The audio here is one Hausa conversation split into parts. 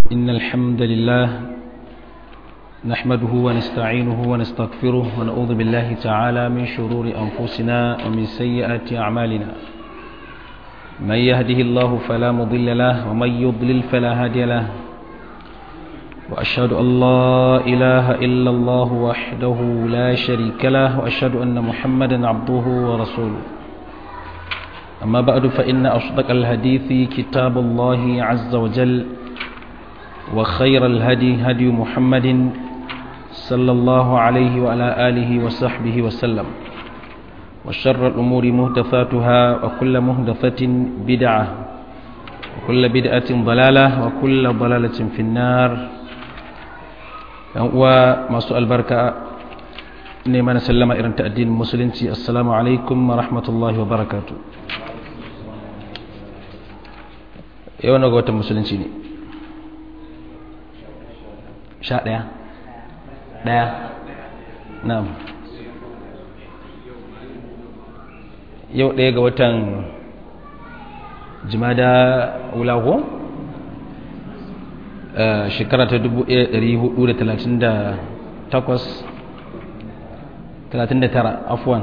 إن الحمد لله نحمده ونستعينه ونستغفره ونعوذ بالله تعالى من شرور أنفسنا ومن سيئات أعمالنا من يهده الله فلا مضل له ومن يضلل فلا هادي له وأشهد أن لا إله إلا الله وحده لا شريك له وأشهد أن محمدا عبده ورسوله أما بعد فإن أصدق الحديث كتاب الله عز وجل وخير الهدي هدي محمد صلى الله عليه وعلى آله وصحبه وسلم وشر الأمور مهدفاتها وكل مهدفة بدعة وكل بدعة ضلالة وكل ضلالة في النار وما سؤال بركة إنما نسلم إرن تأدين المسلمين السلام عليكم ورحمة الله وبركاته يوانا قوة المسلمين sha ɗaya ɗaya na'am yau ɗaya ga watan jimada wulago shekara ta 1438 afuwan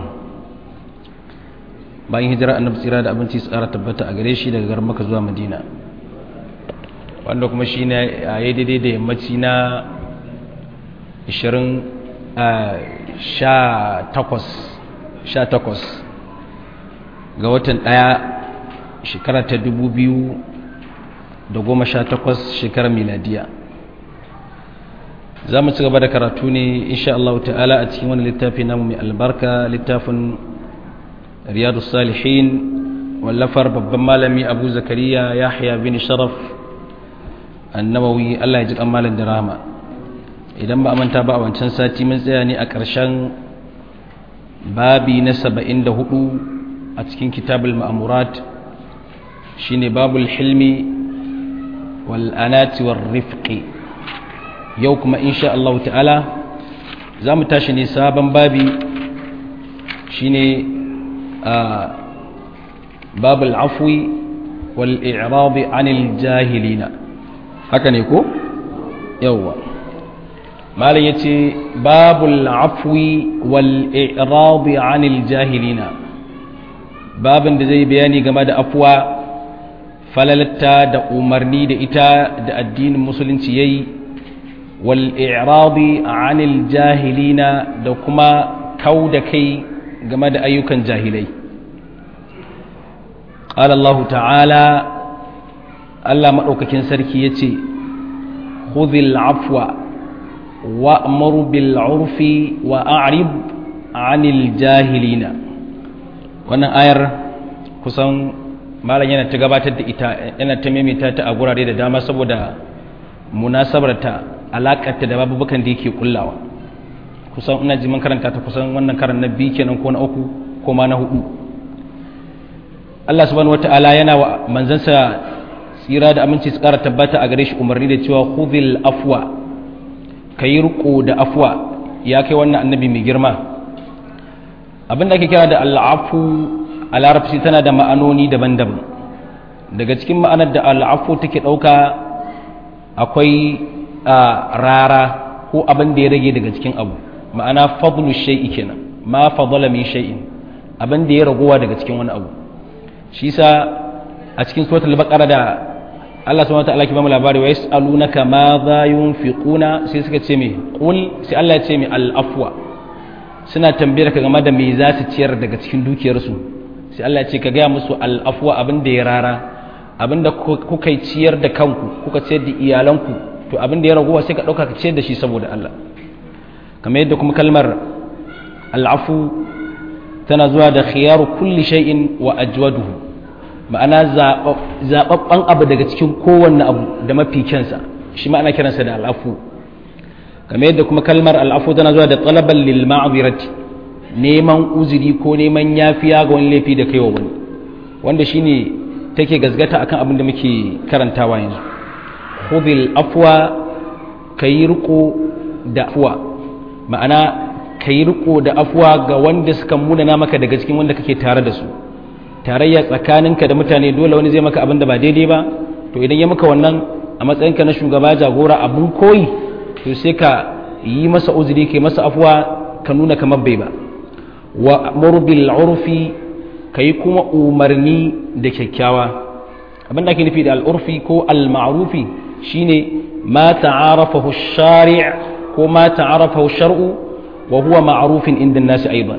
bayan hijira annabi tsira da abinci tsara tabbata a gare shi daga garin maka zuwa madina wanda kuma shi ne a yi daidai da yammaci na 18 ga watan ɗaya shekara ta 2018 shekarar miladiya za mu ci gaba da karatu ne insha Allah ta'ala a cikin wani littafi namu mai albarka littafin riyadu salihin wallafar babban malami abu zakariya yahya bin sharaf annawawi Allah ya ji kamalin da rahama idan ba a manta ba a wancan sati mun tsaya ne a ƙarshen babi na saba'in da hudu a cikin kitabul ma'amurat shine babul hilmi wal anati war rifqi yau kuma insha Allah ta'ala za mu tashi ne sabon babi shine babul afwi wal i'rabi anil jahilina haka ne ko yawwa malam yace babul afwi wal i'radi anil jahilina babin da zai bayani game da afwa falalatta da umarni da ita da addinin musulunci yayi wal i'radi anil jahilina da kuma kau da kai game da ayyukan jahilai قال الله تعالى Allah maɗaukakin sarki ya ce, Huzil afwa wa bil urfi wa a'rib anil jahilina. Wannan ayar kusan malam yana ta gabatar da ita yana ta maimaita ta a gurare da dama saboda munasabarta alaƙarta da babubukan da yake kullawa. Kusan ina ji man karanta ta kusan wannan karan na biyu kenan ko na uku ko ma na hudu. Allah subhanahu wata'ala yana wa manzansa tsira da aminci su ƙara tabbata a gare shi umarni da cewa khudhil afwa ka yi riko da afwa ya kai wannan annabi mai girma abin da ake kira da al'afu a larabci tana da ma'anoni daban-daban daga cikin ma'anar da al'afu take ɗauka akwai rara ko abin da ya rage daga cikin abu ma'ana fadlu shay'i kenan ma fadala min shay'in abin da ya ragowa daga cikin wani abu shi sa a cikin suratul baqara da Allah subhanahu wataala ke ba mu labari wa yasalunaka ma za yunfiquna sai suka ce me qul sai Allah ya ce me al afwa suna tambayar ka game da me za su ciyar daga cikin dukiyar su sai Allah ya ce ka gaya musu al afwa abin da ya rara abin da kuka ciyar da kanku kuka ciyar da iyalanku to abin da ya ragowa sai ka dauka ka ciyar da shi saboda Allah kamar yadda kuma kalmar al afu tana zuwa da khiyaru kulli shay'in wa ajwaduhu ma'ana zaɓaɓɓen abu daga cikin kowanne abu da mafi kyansa shi ma'ana kiransa da al'afu kamar yadda kuma kalmar al'afu tana zuwa da talaban lil ma'azirati neman uzuri ko neman yafiya ga wani laifi da kaiwa wani wanda shine take gazgata akan abin da muke karantawa yanzu khudhil afwa kayi riko da afwa ma'ana kayi riko da afwa ga wanda suka munana maka daga cikin wanda kake tare da su tarayya tsakaninka da mutane dole wani zai maka abin da ba daidai ba to idan ya maka wannan a matsayinka na shugaba jagora abun koyi to sai ka yi masa uzuri kai masa afuwa ka nuna kamar bai ba wa murbil urfi kai kuma umarni da kyakkyawa abinda ake nufi da al'urfi ko al-ma'rufi shine ma ta'arafahu shari' ko ma ta'arafahu shar'u wa huwa ma'rufin inda nasi aidan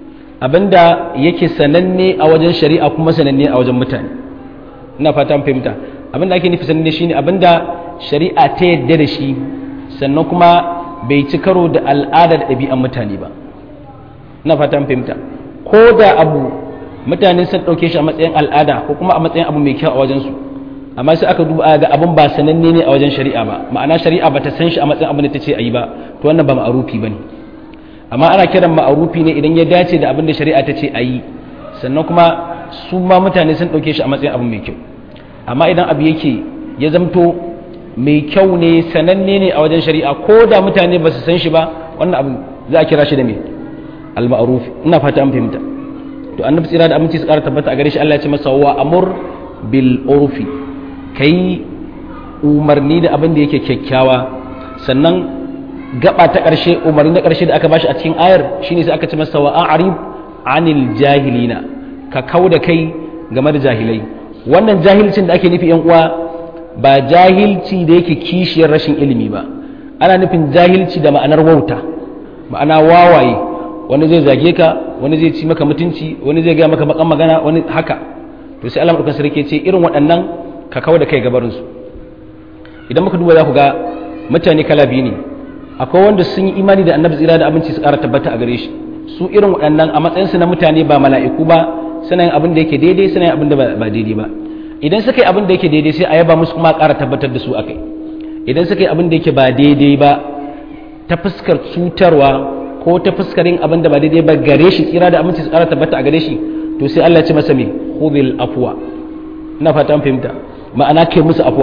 abinda yake sananne a wajen shari'a kuma sananne a wajen mutane ina fata an fahimta abinda ake nufi sananne shine abinda shari'a ta yadda da shi sannan kuma bai ci karo da al'ada da ɗabi'an mutane ba ina fata an fahimta ko da abu mutane sun ɗauke shi a matsayin al'ada ko kuma a matsayin abu mai kyau a wajensu amma sai aka duba ga abin ba sananne ne a wajen shari'a ba ma'ana shari'a ba ta san shi a matsayin abin da ta ce a yi ba to wannan ba ma'arufi ba ne amma ana kiran ma'arufi ne idan ya dace da abin da shari'a ta ce a yi sannan kuma su ma mutane sun ɗauke shi a matsayin abu mai kyau amma idan abu yake ya zamto mai kyau ne sananne ne a wajen shari'a ko da mutane ba su san shi ba wannan abu za a kira shi da me al-ma'ruf ina fata an fahimta to annabi tsira da aminci su ƙara tabbata a gare shi Allah ya ce masa wa amur bil urfi kai umarni da abin da yake kyakkyawa sannan gaba ta ƙarshe umarni na ƙarshe da aka bashi a cikin ayar shine sai aka ce masa wa a'rib anil jahilina ka kau da kai game da jahilai wannan jahilcin da ake nufi yan uwa ba jahilci da yake kishiyar rashin ilimi ba ana nufin jahilci da ma'anar wauta ma'ana wawaye wani zai zage ka wani zai ci maka mutunci wani zai gaya maka bakan magana wani haka to sai Allah madaukakin sarki ce irin waɗannan ka kawo da kai gabarin su idan muka duba za ku ga mutane kala biyu ne akwai wanda sun yi imani da annabi tsira da abinci su ƙara tabbata a gare shi su irin waɗannan a matsayinsu na mutane ba mala'iku ba suna yin abin da yake daidai suna yin abin da ba daidai ba idan suka yi abin da yake daidai sai a yaba musu kuma ƙara tabbatar da su akai idan suka yi abin da yake ba daidai ba ta fuskar cutarwa ko ta fuskar yin abin da ba daidai ba gare shi tsira da aminci su ƙara tabbata a gare shi to sai Allah ya ce masa me khudhil afwa ina fata an fahimta ma'ana kai musu afwa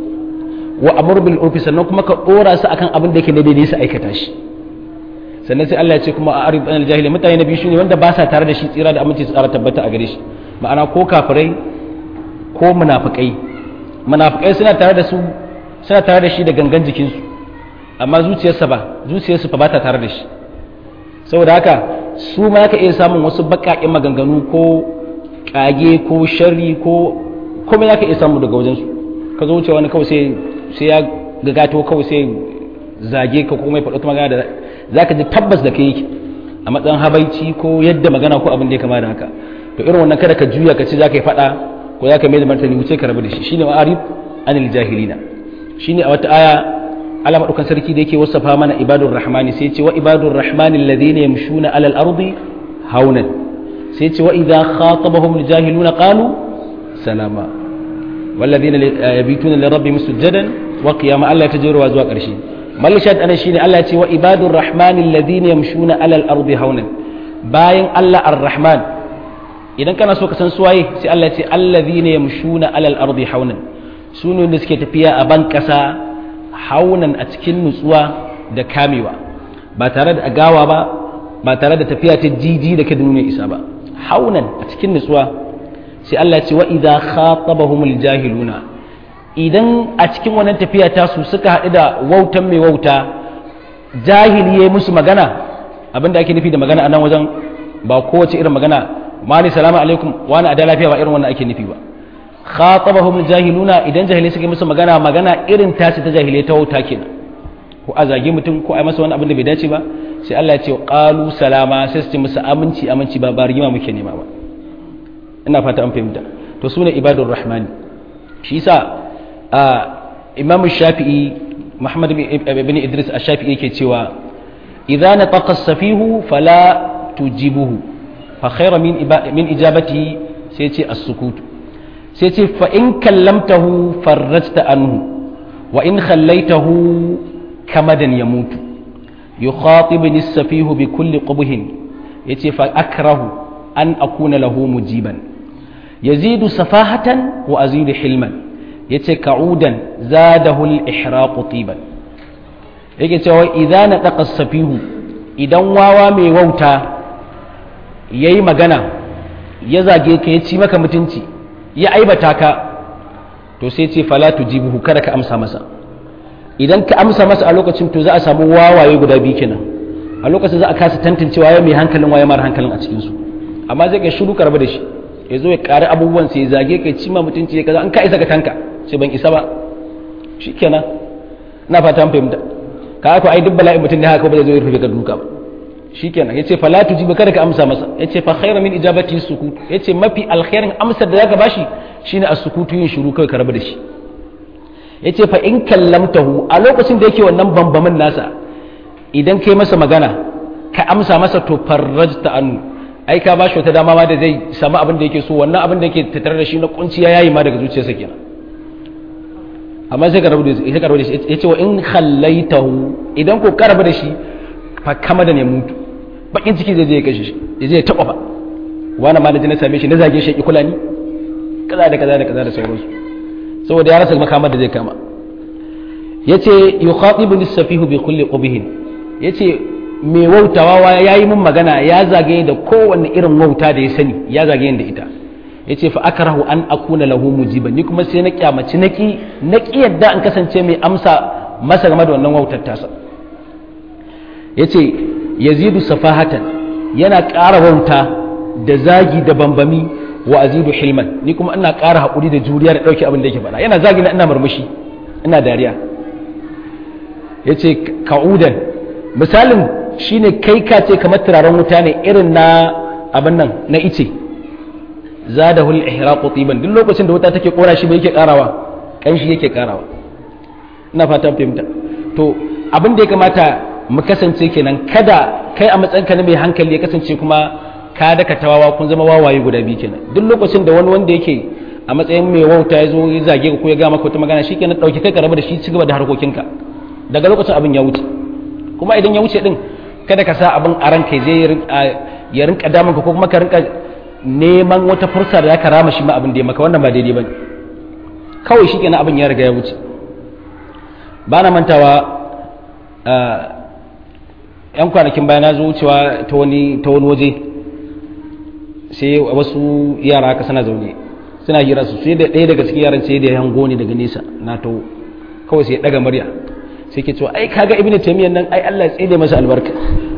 wa amur bil urfi sannan kuma ka dora su akan abin da yake daidai su aikata shi sannan sai Allah ya ce kuma a arif anil jahili mutane na biyu shine wanda ba sa tare da shi tsira da aminci su ƙara tabbata a gare shi ma'ana ko kafirai ko munafikai munafikai suna tare da su suna tare da shi da gangan jikinsu amma zuciyarsa ba zuciyarsu fa ba ta tare da shi saboda haka su ma ka iya samun wasu baƙaƙen maganganu ko ƙage ko sharri ko kuma ya ka iya samu daga wajensu ka zo wuce wani kawai sai sai ya gagato kawai sai zage ka kuma ya faɗo magana da za ka ji tabbas da kai yake a matsayin habaici ko yadda magana ko abin da ya kama da haka to irin wannan kada ka juya ka ce za ka yi faɗa ko za ka mai da martani wuce ka rabu da shi shine ma'arif anil jahilina shine a wata aya Allah madaukan sarki da yake wasafa mana ibadur rahmani sai ce wa ibadur rahmani alladhina yamshuna alal ardi haunan sai ce wa idha khatabahum aljahiluna qalu salama والذين يبيتون لربهم سجدا وقياما الله يتجر وازوا قرشي mal shad ana shine Allah ya ce wa ibadur rahmani alladhina yamshuna alal ardi haunan bayan Allah ar-rahman idan kana so ka san suwaye sai Allah ya ce alladhina yamshuna alal ardi haunan sune da suke tafiya a ban kasa haunan a cikin nutsuwa da kamewa ba tare da agawa ba ba tare da tafiya ta jiji da kada nuna isa ba haunan a cikin nutsuwa sai Allah ya ce wa idza khatabahumul jahiluna idan a cikin wannan tafiya tasu suka haɗu da wautan mai wauta jahili ya yi musu magana abinda ake nufi da magana a nan wajen ba kowace irin magana mali salamu alaikum wani a da lafiya ba irin wannan ake nufi ba khatabahum jahiluna idan jahilai suka yi musu magana magana irin tasi ta jahilai ta wauta kenan ko a zagi mutum ko a masa wani abin da bai dace ba sai Allah ya ce qalu salama sai su ce musu aminci aminci ba ba rigima muke nema ba ina fata an fahimta to sune ibadur rahmani shi yasa imam shafi'i muhammad ibn idris ash-shafi'i yake cewa idza nataqa as-safihu fala tujibuhu fa khayra min min ijabatihi sai ce as-sukut sai ce fa in kallamtahu farrajta anhu wa in khallaitahu kamadan yamutu yukhatibni as-safihu bi kulli qubhin yace fa akrahu an akuna lahu mujiban yazidu safahatan wa azidu hilman yace ka'udan zadahu al-ihraq tiban yake cewa idan na taqa safihu idan wawa mai wauta yayi magana ya zage ka ya ci maka mutunci ya aibata ka to sai ce fala tujibuhu kada ka amsa masa idan ka amsa masa a lokacin to za a samu wawaye guda biyu kenan a lokacin za a kasa tantancewa ya mai hankalin waye mara hankalin a cikin su amma zai ga shiru karba da shi ya zo ya ƙari abubuwan sai zage kai cima mutunci ya kaza an ka isa ka tanka sai ban isa ba shikenan na fata an fahimta ka haka ai duk bala'in mutum ne haka ba zai zo ya rufe ka duka ba shikenan yace fa la tujiba kada ka amsa masa yace fa khayra min ijabati sukut yace mafi alkhairin amsar da zaka bashi shine as-sukutu yin shiru kai ka rabu da shi yace fa in kallamtahu a lokacin da yake wannan bambamin nasa idan kai masa magana ka amsa masa to farrajta annu ai ka bashi wata dama ma da zai samu abin da yake so wannan abin da yake tattare da shi na kunciya yayi ma daga zuciyarsa kenan amma sai ka rabu da shi sai ka rabu da shi yace wa in khallaitahu idan ko ka rabu da shi fa kama da ne mutu bakin ciki zai je ya kashe shi ya je ya taba fa wani ma na je na same shi na zage shi ya kula ni kaza da kaza da kaza da sauransu saboda ya rasa makamar da zai kama yace yukhatibu lis-safihu bi kulli qubhin yace mai wautawa ya yi min magana ya zage da kowanne irin wauta da ya sani ya zage da ita ya ce fa akrahu an akuna lahu mujiban ni kuma sai na kyamaci naki naki yadda an kasance mai amsa masa game da wannan wautar tasa ya ce yazidu safahatan yana ƙara wauta da zagi da bambami wa azidu hilman ni kuma ina ƙara haƙuri da juriya da ɗauki abin da yake faɗa yana zagi na ina murmushi ina dariya ya ce ka'udan misalin shine kai ka ce kamar turaren wuta ne irin na abin nan na ice zadahul ihraqu tiban duk lokacin da wuta take kora shi bai yake karawa kanshi yake karawa ina fatan fahimta to abin da ya kamata mu kasance kenan kada kai a matsayinka na mai hankali ya kasance kuma ka daka tawawa kun zama wawaye guda biyu kenan duk lokacin da wani wanda yake a matsayin mai wauta ya zo ya zage ka ko ya ga maka wata magana shikenan dauki kai ka rabu da shi ci gaba da harkokinka daga lokacin abin ya wuce kuma idan ya wuce din kada ka sa abin a ranka zai ya rinka damun ka ko kuma ka rinka neman wata fursa da zaka rama shi ma abin da ya maka wannan ba daidai bane kawai shi kenan abin ya riga ya wuce ba na mantawa yan kwanakin bayan na zo wucewa ta wani ta wani waje sai wasu yara haka suna zaune suna hira su sai da ɗaya daga cikin yaran sai da ya hango ni daga nesa na to kawai sai ya ɗaga murya sai ke cewa ai kaga ibnu taymiyyah nan ai Allah ya tsine masa albarka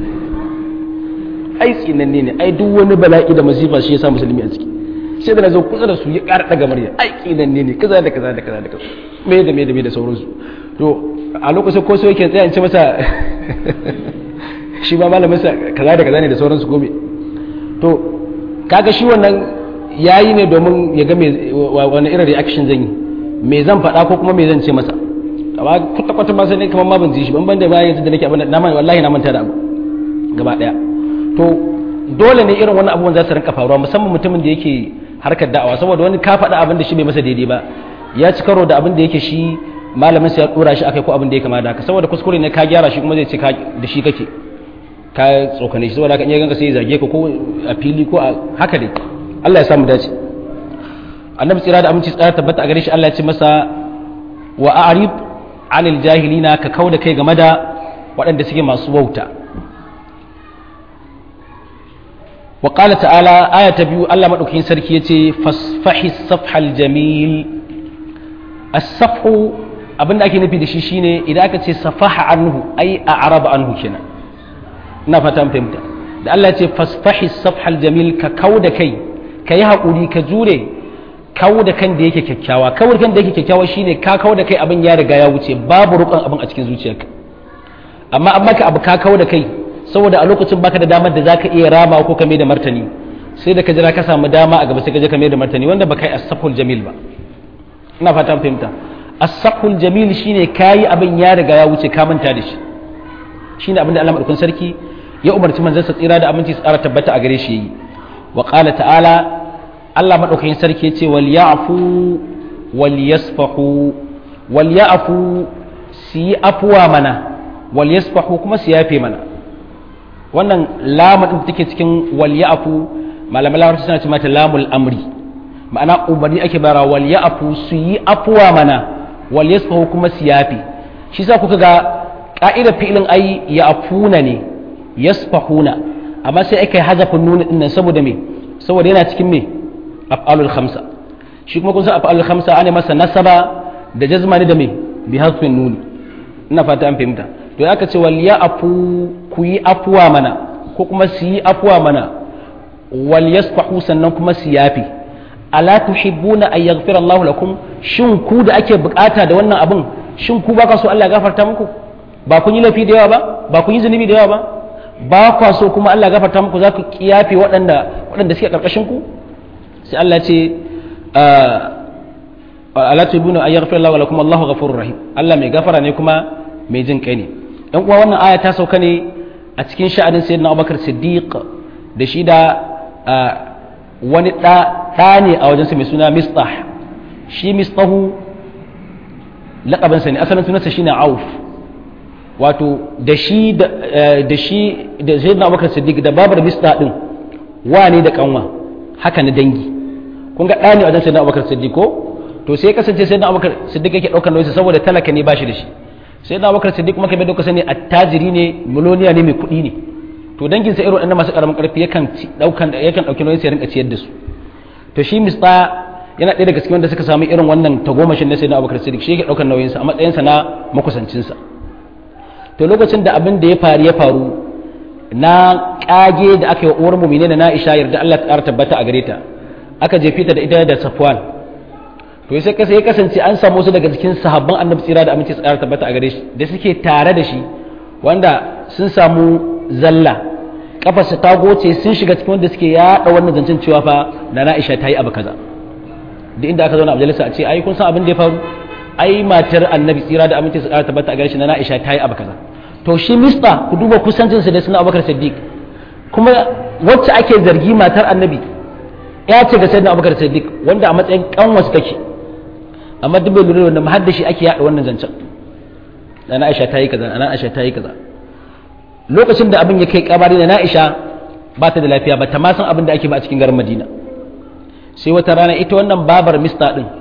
ai tsinanne ne ai duk wani bala'i da masifa shi ya sa musulmi a ciki sai da nazo kusa da su ya ƙara daga murya ai tsinanne ne kaza da kaza da kaza da kaza me da me da me da sauransu to a lokacin ko sai yake tsaya in ce masa shi ba malamin sa kaza da kaza ne da sauransu gobe to kaga shi wannan yayi ne domin ya ga me wani irin reaction zan yi me zan faɗa ko kuma me zan ce masa amma kwata kwata ma sai ne kamar ma ban ji shi ban banda bayan yanzu da nake abin na wallahi na manta da abu gaba daya to dole ne irin wannan abubuwan za su rinka faruwa musamman mutumin da yake harkar da'awa saboda wani ka faɗa abin da shi bai masa daidai ba ya ci karo da abin da yake shi malamin sa ya dora shi akai ko abin da ya kama da haka saboda kuskure ne ka gyara shi kuma zai ce da shi kake ka tsokane shi saboda haka in ya ganka sai ya zage ka ko a fili ko a haka dai Allah ya samu dace annabi tsira da aminci tsara tabbata a gare shi Allah ya ce masa wa a'rid anil jahilina ka kauda kai game da waɗanda suke masu wauta wa qala ta'ala aya ta biyu Allah madaukakin sarki yace fasfahi safhal jamil as-safhu abinda ake nufi da shi shine idan aka ce safaha anhu ai a'raba anhu kenan ina fata fahimta da Allah ya ce fasfahi safhal jamil ka kauda kai ka yi haƙuri ka jure kawo da kan da yake kyakkyawa kawo da kan da yake kyakkyawa shine ka kawo da kai abin ya riga ya wuce babu rukun abin a cikin zuciyarka amma an maka abu ka kawo da kai saboda a lokacin baka da damar da zaka iya rama ko ka mai da martani sai da ka jira ka samu dama a gaba sai ka je ka mai da martani wanda baka yi as-safhul jamil ba ina fatan fahimta as-safhul jamil shine kayi abin ya riga ya wuce ka manta da shi shine abin da Allah madaukakin sarki ya umarci manzon sa tsira da aminci tsara tabbata a gare shi yayi wa qala ta'ala Allah maɗaukakin sarki ya ce wal ya'fu wal yasfahu wal ya'fu su yi afuwa mana wal yasfahu kuma su yafe mana wannan lamun din take cikin wal ya'fu malamai larabci suna ce mata lamul amri ma'ana umarni ake bara wal ya'fu su yi afuwa mana wal yasfahu kuma su yafe shi sa kuka ga ka'idar fi'ilin ai ya'funa ne yasfahuna amma sai aka yi hazafin nuna din nan saboda me saboda yana cikin me af'alul khamsa shi kuma kun san af'alul khamsa ana masa nasaba da jazma ne da me bi hasfin nuni ina fata an fahimta to aka ce wal ya afu ku yi afuwa mana ko kuma su yi afuwa mana wal yasfahu sannan kuma su yafi ala tuhibbuna an yaghfira Allahu lakum shin ku da ake bukata da wannan abin shin ku ba ka so Allah ya gafarta muku ba kun yi laifi da yawa ba ba kun yi zunubi da yawa ba ba kwa so kuma Allah ya gafarta muku za ku kiyafe waɗanda waɗanda suke karkashin ku sai Allah ya ce ala tuhibbuna an yaghfira Allahu lakum Allahu ghafurur rahim Allah mai gafara ne kuma mai jin kai ne dan uwa wannan aya ta sauka ne a cikin sha'anin sayyidina Abubakar Siddiq da shi da wani ɗa ne a wajensa mai suna mistah shi mistahu laƙabinsa ne asalin sunansa shi ne auf wato da shi da shi da zai na abubakar siddiq da babar mistah ɗin wa ne da kanwa haka na dangi kun ga ɗa ne a wajen sai na abubakar siddiq ko to sai kasance sai na abubakar siddiq yake ɗaukar nauyinsa saboda talaka ne ba shi da shi sai na abubakar siddiq kuma kamar da kuka sani attajiri ne miloniya ne mai kuɗi ne to dangin sa irin waɗannan masu ƙaramin ƙarfi yakan ɗaukan yakan ɗauki nauyin sai rinka ciyar da su to shi mista yana ɗaya daga cikin wanda suka samu irin wannan tagomashin na sayyidina Abubakar Siddiq shi yake ɗaukar nauyin sa a matsayin sa na makusancin sa to lokacin da abin da ya faru ya faru na kage da aka yi wa uwar mu'mini na Aisha yarda Allah ta ƙara tabbata a gare ta aka jefi ta da ita da Safwan to sai kasa ya kasance an samu su daga cikin sahabban Annabi tsira da aminci tsara tabbata a gare shi da suke tare da shi wanda sun samu zalla kafarsa ta goce sun shiga cikin wanda suke yaɗa wannan zancen cewa fa da Aisha ta yi abu kaza duk inda aka zauna a majalisa a ce ai kun san abin da ya faru ai matar annabi tsira da aminci su ƙara tabbata a gare shi na Aisha ta yi abu kaza to shi mista ku duba kusancinsa da suna Abubakar Siddiq kuma wacce ake zargi matar annabi ya ce ga sayyidina Abubakar Siddiq wanda a matsayin kanwasu take amma duk bai lura da mahaddashi ake yaɗa wannan zancen na Aisha ta yi kaza na Aisha ta yi kaza lokacin da abin ya kai kabari da na'isha ba ta da lafiya ba ta ma san abin da ake ba a cikin garin madina sai wata rana ita wannan babar mista din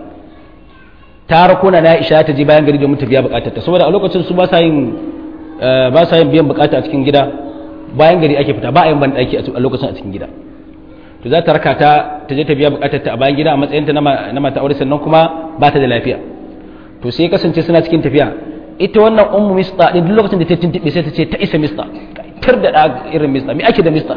ta rakuna na'isha ta je bayan gari domin ta biya bukatar ta saboda a lokacin su ba sa yin ba sa yin biyan bukata a cikin gida bayan gari ake fita ba a yin ban daki a lokacin a cikin gida to za ta raka ta ta je ta biya bukatar ta a bayan gida a matsayin ta na mata aure sannan kuma ba ta da lafiya to sai kasance suna cikin tafiya ita wannan ummu mista din duk lokacin da ta tuntube sai ta ce ta isa mista tar da da irin mista me ake da mista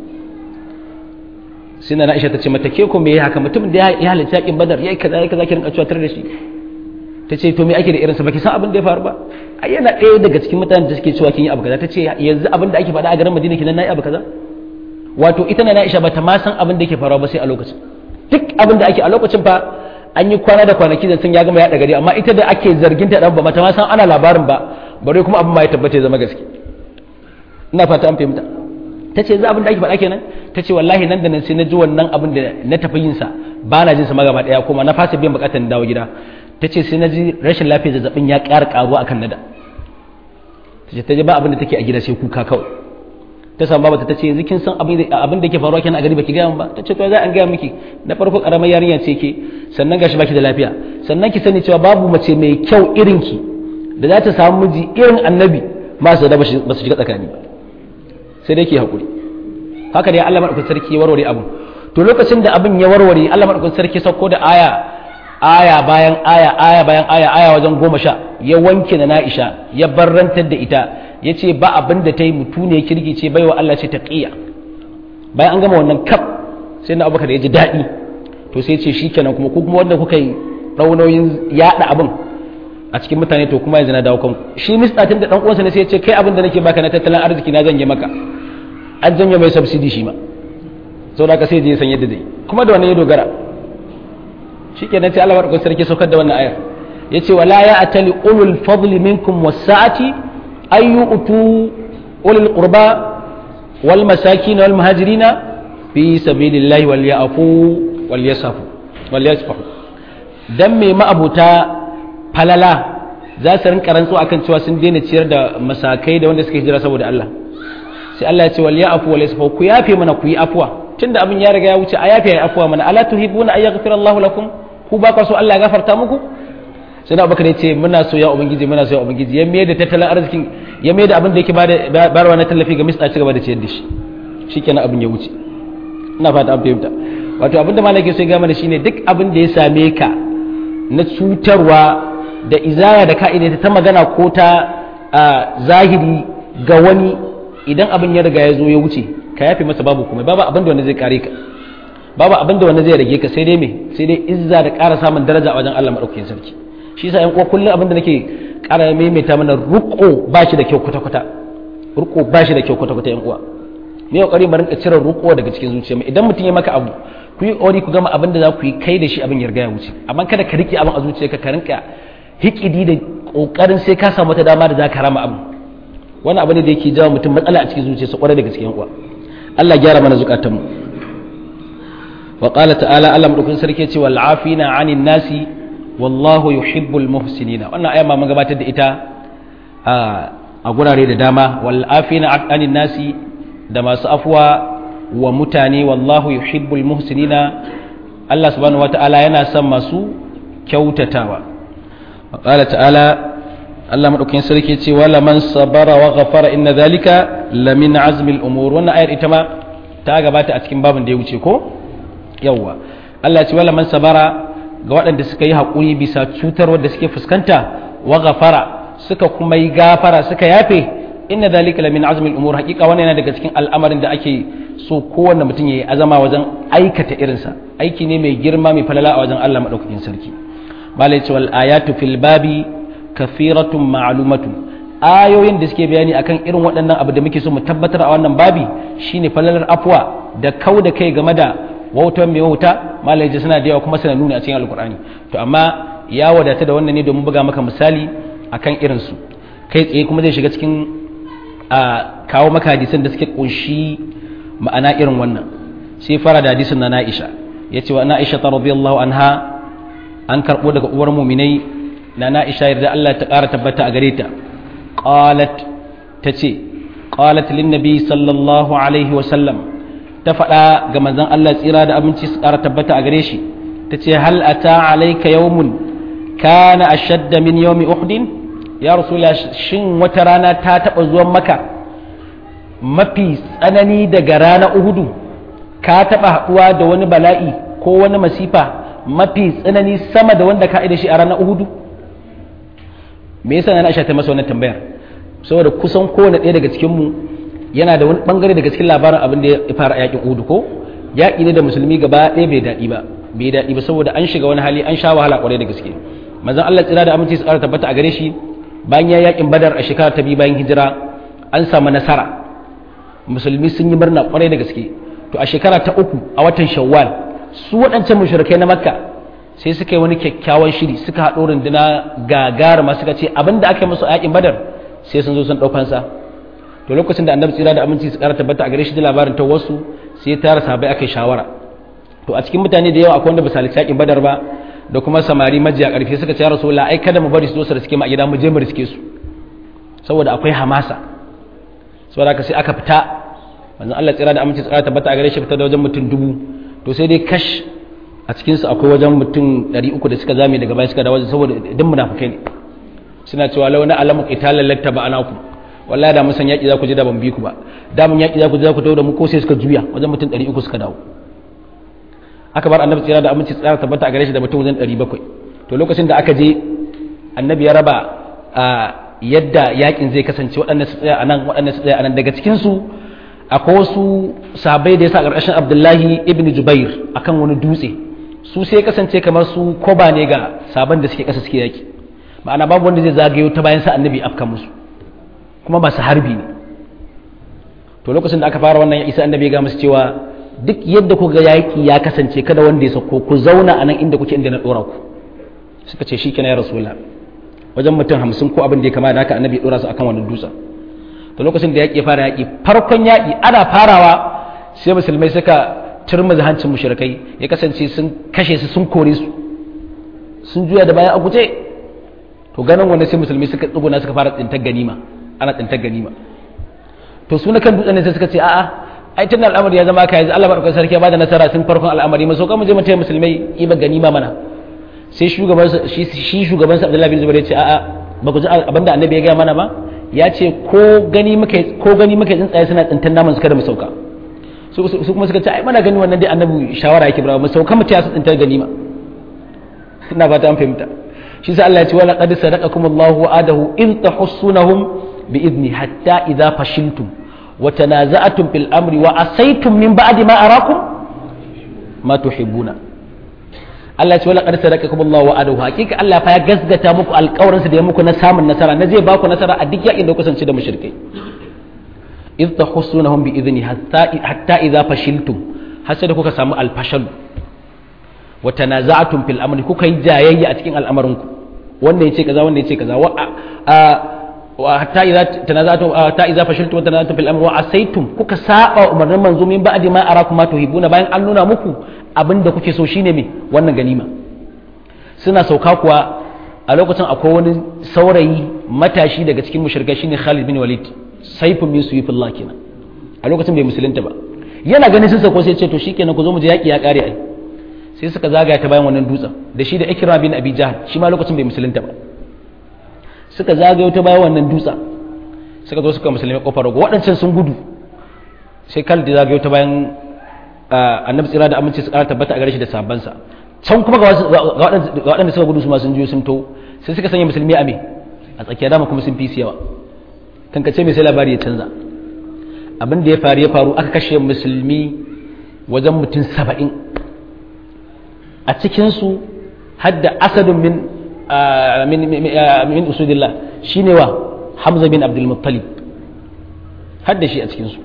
sai na Aisha ta ce mata ke ko me haka mutum da ya halitta yakin badar yayi kaza yayi kaza ki rinka cewa tar da shi ta ce to me ake da irin sa baki san abin da ya faru ba ai yana ɗaya daga cikin mutanen da suke cewa kin yi abu kaza ta ce yanzu abin da ake faɗa a garin Madina kinan nayi abu kaza wato ita na Aisha ba ta ma san abin da yake faruwa ba sai a lokacin duk abin da ake a lokacin fa an yi kwana da kwanaki da sun ya gama yaɗa gari amma ita da ake zargin ta dan ba mata ma san ana labarin ba bare kuma abin ma ya tabbata ya zama gaske ina fata an fahimta ta ce za abin da ake faɗa kenan ta ce wallahi nan da nan sai na ji wannan abin da na tafi yin sa ba na jin sa magaba ɗaya kuma na fasa biyan bukatar dawo gida ta ce sai na ji rashin lafiyar zazzabin ya ƙara ƙaruwa akan nada ta ce ta ji ba abin da take a gida sai kuka kawai ta samu babata ta ce yanzu kin san abin da ke faruwa kenan a gari baki gaya ba ta ce to za an gaya miki na farko karamar yarinya ce ke sannan gashi baki da lafiya sannan ki sani cewa babu mace mai kyau irin ki da za ta samu miji irin annabi ma su da ba su shiga tsakani ba sai dai ki hakuri haka dai Allah madaukakin sarki ya warware abu to lokacin da abin ya warware Allah madaukakin sarki sauko da aya aya bayan aya aya bayan aya aya wajen goma sha ya wanke na Na'isha ya barrantar da ita ya ce ba abin da ta yi mutu ne kirki ce baiwa Allah ce ta ƙiya bayan an gama wannan kaf sai na abubakar ya ji daɗi to sai ce shi kenan kuma kuma wanda kuka yi raunoyin yaɗa abin a cikin mutane to kuma yanzu na dawo kanku shi mistatin da ɗan uwansa ne sai ya ce kai abin da nake baka na tattalin arziki na zanye maka an janye mai subsidi shi ma saboda haka sai je san yadda zai kuma da wannan ya dogara shi kenan sai Allah madaukakin sarki saukar da wannan ayar yace wala ya atali ulul fadli minkum was-sa'ati أن يؤتوا أولي القربى والمساكين والمهاجرين في سبيل الله وليعفوا وليصفوا وليصفحوا dan me ma'abuta falala za su rinka rantsu akan cewa sun daina ciyar da masakai da wanda suka hijira saboda Allah sai Allah ya ce wal ya'fu wal yasfu ku yafe mana ku yi afwa tunda abin ya riga ya wuce a yafe ya afwa mana ala tuhibuna ay yaghfira Allahu lakum ku ba ka so Allah ya gafarta muku sai abubakar ya ce muna so ya ubangiji muna so ya ubangiji ya mai da tattalin arzikin ya mai da abin da yake bayarwa na tallafi ga mista ci gaba da ciyar da shi shikenan abin ya wuce ina fata an fahimta wato abinda malaki sai gama da shine duk abin da ya same ka na cutarwa da izaya da ka'ida ta magana ko ta zahiri ga wani idan abin ya riga ya zo ya wuce ka yafe masa babu kuma babu abin da wani zai kare ka babu abin da wani zai rage ka sai dai me sai dai izza da ƙara samun daraja a wajen Allah madaukakin sarki shi yasa ƴan uwa kullum abin da nake ƙara maimaita mana ruko ba shi da kyau kwata kwata ruko ba shi da kyau kwata kwata ƴan uwa ne kokari mu rinka cire ruko daga cikin zuciya idan mutum ya maka abu ku yi kokari ku gama abin da za ku yi kai da shi abin ya riga ya wuce amma kada ka rike abin a zuciyarka ka rinka hikidi da kokarin sai ka samu wata dama da za ka rama abu wani abu ne da yake jawo mutum matsala a cikin zuciyarsa kwarai da gaske yan uwa Allah gyara mana zukatanmu wa qala ta'ala Allah madaukakin sarki ya ce wal afina 'anil nasi wallahu yuhibbul muhsinina wannan aya ma mun gabatar da ita a gurare da dama wal afina 'anil nasi da masu afwa wa mutane wallahu yuhibbul muhsinina Allah subhanahu wata'ala yana son masu kyautatawa wa qala ta'ala Allah madaukakin sarki ce wala man sabara wa ghafara inna dhalika lamin azmi al-umur wannan ayar ita ma ta gabata a cikin babin da ya wuce ko yawa Allah ya ce wala man sabara ga waɗanda suka yi haƙuri bisa cutar wadda suke fuskanta wa ghafara suka kuma yi gafara suka yafe inna dhalika lamin azmi al-umur haqiqa wannan yana daga cikin al'amarin da ake so kowanne mutum yayi azama wajen aikata irinsa aiki ne mai girma mai falala a wajen Allah madaukakin sarki malai ce wal ayatu fil babi kafiratun ma'lumatun ayoyin da suke bayani akan irin waɗannan abu da muke so mu tabbatar a wannan babi shine falalar afwa da kau da kai game da wautan mai wauta malai ce suna da yawa kuma suna nuni a cikin alkur'ani to amma ya wadata da wannan ne domin buga maka misali akan irinsu kai tsaye kuma zai shiga cikin a kawo maka hadisan da suke kunshi ma'ana irin wannan sai fara da hadisin na Aisha yace wa Aisha ta radiyallahu anha an karbo daga uwar mu'minai na Aisha yarda Allah ta ƙara tabbata a gare ta qalat tace qalat lin nabi sallallahu alaihi wa sallam ta faɗa ga manzon Allah tsira da aminci su ƙara tabbata a gare shi tace hal ata alayka yawmun kana ashadda min yawmi uhdin ya rasula shin wata rana ta taɓa zuwan maka mafi tsanani daga rana uhudu ka taɓa haɗuwa da wani bala'i ko wani masifa mafi tsanani sama da wanda ka da shi a ranar uhudu me yasa na aisha ta masa wannan tambayar saboda kusan kowane ɗaya daga cikinmu yana da wani bangare daga cikin labarin abin da ya fara yakin uhudu ko yaƙi ne da musulmi gaba ɗaya bai daɗi ba bai daɗi ba saboda an shiga wani hali an sha wahala ƙwarai da gaske manzon Allah tsira da aminci su ƙara tabbata a gare shi bayan ya yakin badar a shekara ta biyu bayan hijira an samu nasara musulmi sun yi murna kwarai da gaske to a shekara ta uku a watan shawwal su waɗancan mushrikai na makka sai suka yi wani kyakkyawan shiri suka haɗo runduna gagaruma suka ce abin da aka yi musu a yakin badar sai sun zo sun ɗaukan sa to lokacin da annabi tsira da aminci su ƙara tabbata a gare shi da labarin ta wasu sai ya tara sahabbai aka yi shawara to a cikin mutane da yawa akwai wanda ba su halarci yakin badar ba da kuma samari majiya ƙarfi suka ce ya rasu ai kada mu bari su zo su riske mu a gida mu je mu riske su saboda akwai hamasa saboda haka sai aka fita manzon Allah tsira da aminci tsara tabbata a gare shi fita da wajen mutum dubu to sai dai kash a cikin su akwai wajen mutum 300 da suka zame daga baya suka da wajen saboda idan munafikai ne suna cewa launa alamu qitalan latta ba anaku wallahi da mun san yaki za ku je da ban bi ku ba da mun yaki za ku je za ku tawo da mu ko sai suka juya wajen mutum 300 suka dawo aka bar annabi tsira da aminci tsara tabbata a gare shi da mutum wajen 700 to lokacin da aka je annabi ya raba yadda yakin zai kasance waɗannan su tsaya anan waɗannan su tsaya anan daga cikin su akwai wasu sahabbai da ya sa ƙarƙashin abdullahi ibn jubair akan wani dutse su sai kasance kamar su koba ne ga sabon da suke ƙasa suke yaki ma'ana babu wanda zai zagayo ta bayan sa annabi afka musu kuma masu harbi ne to lokacin da aka fara wannan ya isa annabi ya ga musu cewa duk yadda kuka yaki ya kasance kada wanda ya sauko ku zauna a nan inda kuke inda na ɗora ku suka ce shi kenan ya rasulullah wajen mutum hamsin ko abin da ya kama da haka annabi ya ɗora su akan wannan dutsen to lokacin da yaƙi ya fara yaƙi farkon yaƙi ana farawa sai musulmai suka turmuzi hancin mushrikai ya kasance sun kashe su sun kore su sun juya da baya a guje to ganin wanda sai musulmai suka tsuguna suka fara tsintar ganima ana tsintar ganima to su na kan dutsen sai suka ce a'a ai tun al'amari ya zama ka yanzu Allah barkar sarki ya bada nasara tun farkon al'amari maso kan mu je mu taya musulmai iba ganima mana sai shugaban shi shugaban sa Abdullahi bin Zubair ya ce a'a ba ku ji abinda annabi ya gaya mana ba ya ce ko gani muka tsuntsaye suna tsintan naman suka da mu sauka su kuma suka ce ai mana gani wannan dai annabi shawara yake barawa mu sauka mu ta su tsintar ganima ina fata an fahimta shi sa Allah ya ce wala qad sadaqakum Allahu wa'adahu in tahussunahum bi idni hatta idza fashiltum wa tanaza'tum fil amri wa asaytum min ba'di ma arakum ma tuhibbuna Allah ya ce wala qad sadaqakum Allahu wa'adahu hakika Allah fa ya gasgata muku alƙawarin sa da ya muku na samun nasara na zai ba ku nasara a duk yakin da kusance da mushrikai idh tahussunahum bi idni hatta hatta idza fashiltum har sai da kuka samu alfashal wa tanaza'tum fil amri kuka yi jayayya a cikin al'amarinku wanda yace kaza wanda yace kaza wa wa hatta idza tanaza'tum hatta idza fashiltum wa tanaza'tum fil amri wa asaytum kuka saba umarnin manzo min ba'di ma arakum ma tuhibuna bayan an nuna muku abinda kuke so shine me wannan ganima suna sauka kuwa a lokacin akwai wani saurayi matashi daga cikin mushrikai shine Khalid bin Walid saifin min suyufillah kenan a lokacin bai musulunta ba yana ganin sun sako sai ce to shikenan ku zo mu je yaki ya kare ai sai suka zagaya ta bayan wannan dutsen da shi da Ikram bin Abi Jahl shi ma lokacin bai musulunta ba suka zagayo ta bayan wannan dutsen suka zo suka musulmi kofar rago waɗancan sun gudu sai kal da zagayo ta bayan annabi tsira da aminci su ƙara tabbata a gare shi da sabansa can kuma ga waɗanda suka gudu su ma sun juyo sun to sai suka sanya musulmi a me a tsakiyar dama kuma sun fi su yawa kankace mai sai labari ya canza abin da ya faru ya faru aka kashe musulmi wajen mutum saba'in a cikinsu hadda asadun min min usudillah shine wa hamza bin abdul muttalib hadda shi a cikinsu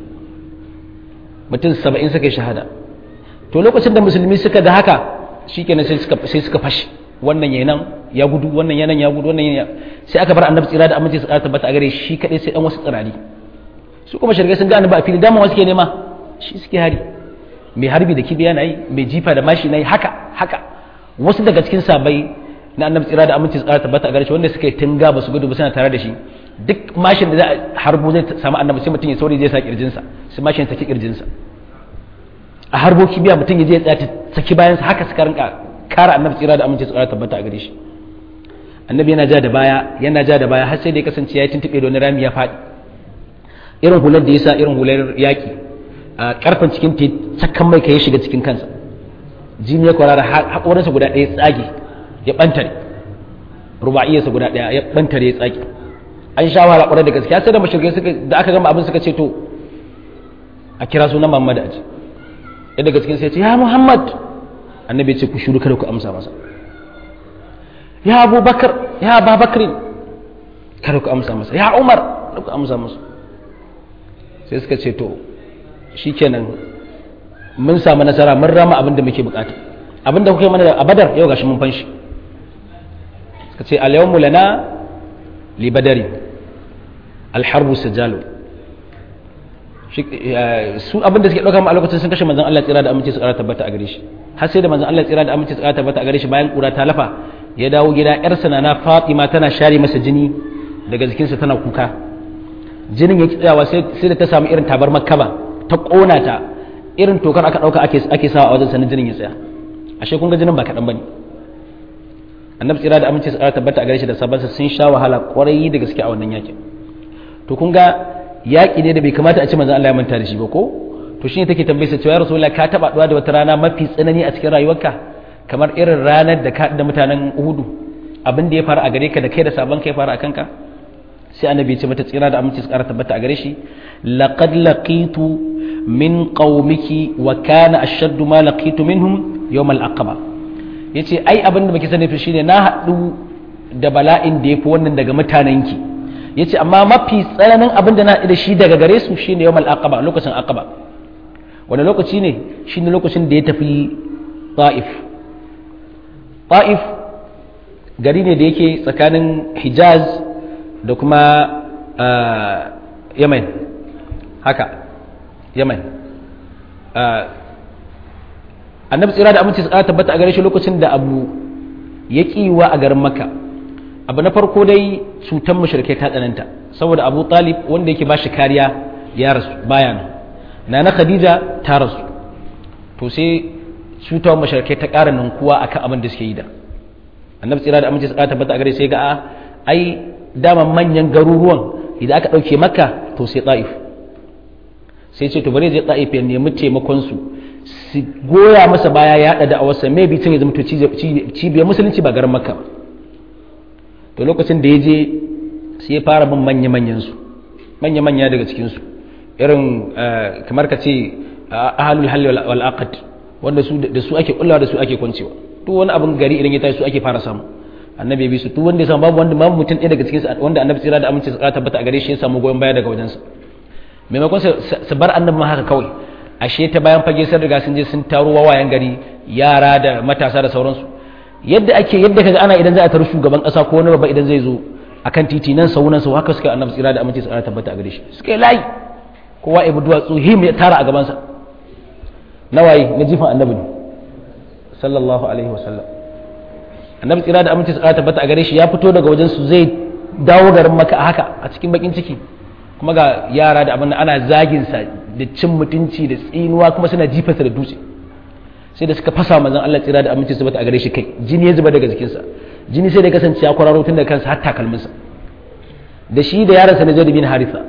mutum saba'in suka yi shahada to lokacin da musulmi suka da haka shikenan sai suka sai suka fashi wannan yanan ya gudu wannan yanan ya gudu wannan yanan sai aka bar annabi tsira da aminci su ƙara tabbata a gare shi kadai sai dan wasu tsirari su kuma shirgai sun ga annabi a fili dama wasu ke nema shi suke hari mai harbi da kibiya na yi mai jifa da mashi na yi haka haka wasu daga cikin sabai na annabi tsira da aminci su ƙara tabbata a gare shi wanda suka yi tunga ba su gudu ba suna tare da shi duk mashin da za a harbo zai samu annabi sai mutum ya saurayi zai sa kirjinsa sai mashin saki kirjinsa a harbo kibiya mutum ya je ya tsaya saki bayansa haka suka rinka kara annabi tsira da aminci su ƙara tabbata a gare shi annabi yana ja da baya yana ja da baya har sai da ya kasance ya tuntube da wani rami ya faɗi irin hular da ya sa irin hular yaƙi a ƙarfin cikin ta cakan mai ka ya shiga cikin kansa jini ya kwarara haƙorinsa guda ɗaya tsage ya ɓantare ruba'iyyarsa guda ɗaya ya ɓantare ya tsage an sha wahala ƙwarar da gaskiya sai da mashirgai suka da aka gama abin suka ce to a kira sunan Muhammad a ji ya daga cikin sai ce ya Muhammad annabi ya ce ku shuru kada ku amsa masa ya Abu Bakar ya Abu Bakr kada ku amsa masa ya Umar kada ku amsa masa sai suka ce to shikenan mun samu nasara mun rama abin da muke bukata abin da kuka yi mana a Badar yau gashi mun fanshi suka ce al yawmu lana li badari al harbu sajalu su abinda suke ɗauka a lokacin sun kashe manzon Allah tsira da aminci su ƙara tabbata a gare shi har sai da manzon Allah tsira da aminci su ƙara tabbata a gare shi bayan ƙura ta lafa ya dawo gida ƴarsa na na Fatima tana share masa jini daga jikinsa tana kuka jinin ya tsayawa sai da ta samu irin tabar makkaba ta ƙona ta irin tokar aka ɗauka ake ake sawa a wajen sanin jinin ya tsaya ashe kun ga jinin ba kaɗan bane annabi tsira da aminci su ƙara tabbata a gare shi da sabansa sun sha wahala ƙwarai da gaske a wannan yakin to kun ga yaƙi ne da bai kamata a ci manzon Allah ya manta da shi ba ko to shine take tambayar cewa ya rasulullah ka taba duwa da wata rana mafi tsanani a cikin rayuwarka kamar irin ranar da ka da mutanen Uhudu abin da ya faru a gare ka da kai da sabon kai faru a kanka sai annabi ya ce mata tsira da aminci su ƙara tabbata a gare shi laqad laqitu min qaumiki wa kana ashaddu ma laqitu minhum yawm al-aqaba yace ai abin da baki sani to shine na haɗu da bala'in da yafi wannan daga mutanenki ya ce amma mafi tsananin abin da na da shi daga gare su shi ne yawon aqaba lokacin aqaba wani lokaci ne shi ne lokacin da ya tafi ta'if ta'if gari ne da yake tsakanin hijaz da kuma yamen haka yamen annabi tsira da aminci tsara tabbata a gare shi lokacin da abu ya kiwa a garin makka abu na farko dai cutar mushrikai ta tsananta saboda abu talib wanda yake ba shi kariya ya rasu baya nan na na khadija ta rasu to sai cutar mushrikai ta ƙara ninkuwa akan abin da suke yi da annabi tsira da aminci tsara tabbata a gare sai ga a ai dama manyan garuruwan idan aka ɗauke maka to sai ta'if sai ce to bari je ta'if ya nemi taimakon su su goya masa baya ya haɗa da'awarsa mai bi ya zama to cibiyar musulunci ba garin makka ba to lokacin da ya je sai ya fara bin manya-manyan su manya-manya daga cikin su irin kamar ka ce ahalul halli wal aqd wanda su da su ake kullawa da su ake kwancewa duk wani abin gari idan ya tashi su ake fara samu annabi bi su duk wanda ya samu babu wanda babu mutum ɗaya daga cikin su wanda annabi tsira da aminci tsara tabbata a gare shi ya samu goyon baya daga wajensa maimakon su bar annabi ma haka kawai ashe ta bayan fage sun riga sun je sun taro wawayen gari yara da matasa da sauransu yadda ake yadda kaga ana idan za a taru shugaban kasa ko wani babba idan zai zo akan titi nan sau nan sau haka suka annabi tsira da aminci tsara tabbata a gare shi suka yi layi kowa ibu duwatsu him ya tara a gabansa nawaye na jifan annabi ne sallallahu alaihi wasallam annabi tsira da aminci tsara tabbata a gare shi ya fito daga wajen su zai dawo garin maka a haka a cikin bakin ciki kuma ga yara da abin ana zagin sa da cin mutunci da tsinuwa kuma suna jifarsa da dutse sai da suka fasa manzon Allah tsira da aminci tabbata a gare shi kai jini ya zuba daga jikinsa jini sai da kasance ya kwararo tun daga kansa har takalminsa da shi da yaransa na Zaid bin Haritha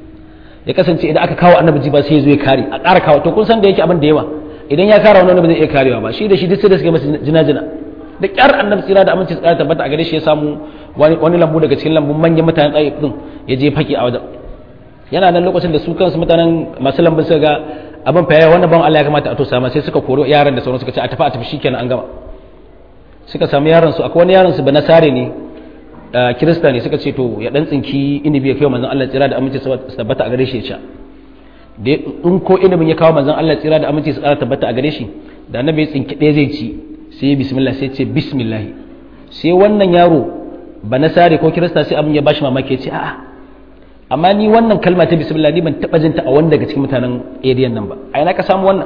ya kasance idan aka kawo annabi jiba sai ya zo ya kare a ƙara kawo to kun san da yake abin da yawa idan ya kare wani ba zai iya karewa ba shi da shi duk sai da suka masa jina-jina da kyar annabi tsira da aminci tsara tabbata a gare shi ya samu wani lambu daga cikin lambun manyan mutanen tsaye din ya je faki a wajen yana nan lokacin da su kansu mutanen masu lambun suka ga abin fa wannan ban Allah ya kamata a to sama sai suka koro yaran da sauran suka ce a tafi a tafi shikenan an gama suka samu yaran su akwai wani yaran su banasare ne kirista ne suka ce to ya dan tsinki inibi ya kai manzon Allah tsira da aminci tabbata a gare shi ya sha da in ko inibin ya kawo manzon Allah tsira da aminci tsara tabbata a gare shi da annabi ya tsinki ɗaya zai ci sai ya bismillah sai ce bismillah sai wannan yaro ba na sare ko kirista sai abin ya bashi mamaki ya ce a'a amma ni wannan kalma ta bismillah ni ban taba jinta a wanda daga cikin mutanen area nan ba a ina ka samu wannan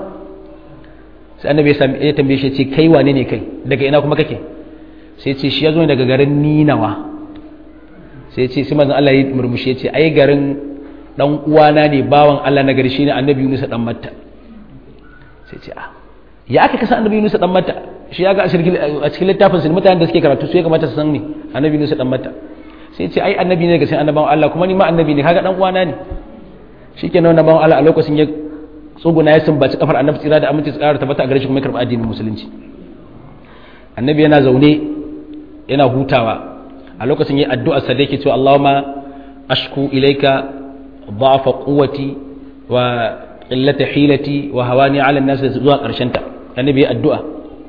sai annabi ya tambaye shi ya ce kai wane ne kai daga ina kuma kake sai ce shi ya zo daga garin ninawa sai ce sai manzon Allah ya murmushi ya ce ai garin dan uwana ne bawan Allah na gari shine annabi Yunus dan Matta sai ce a ya aka kasa annabi Yunus dan Matta shi ya ga a cikin littafin sun mutanen da suke karatu su ya kamata su san ne annabi Yunus dan Matta sai ce ai annabi ne ga sai annabawan Allah kuma ni ma annabi ne kaga dan uwana ne shikenan wannan bawan Allah a lokacin ya tsuguna ya sumbaci kafar annabi tsira da aminci tsara tabbata a gare shi kuma ya karba addinin musulunci annabi yana zaune yana hutawa a lokacin yayi addu'a sa da yake cewa Allahumma ashku ilayka ضعف قوتي وقلة حيلتي وهواني على الناس zuwa ƙarshen ta annabi ya addu'a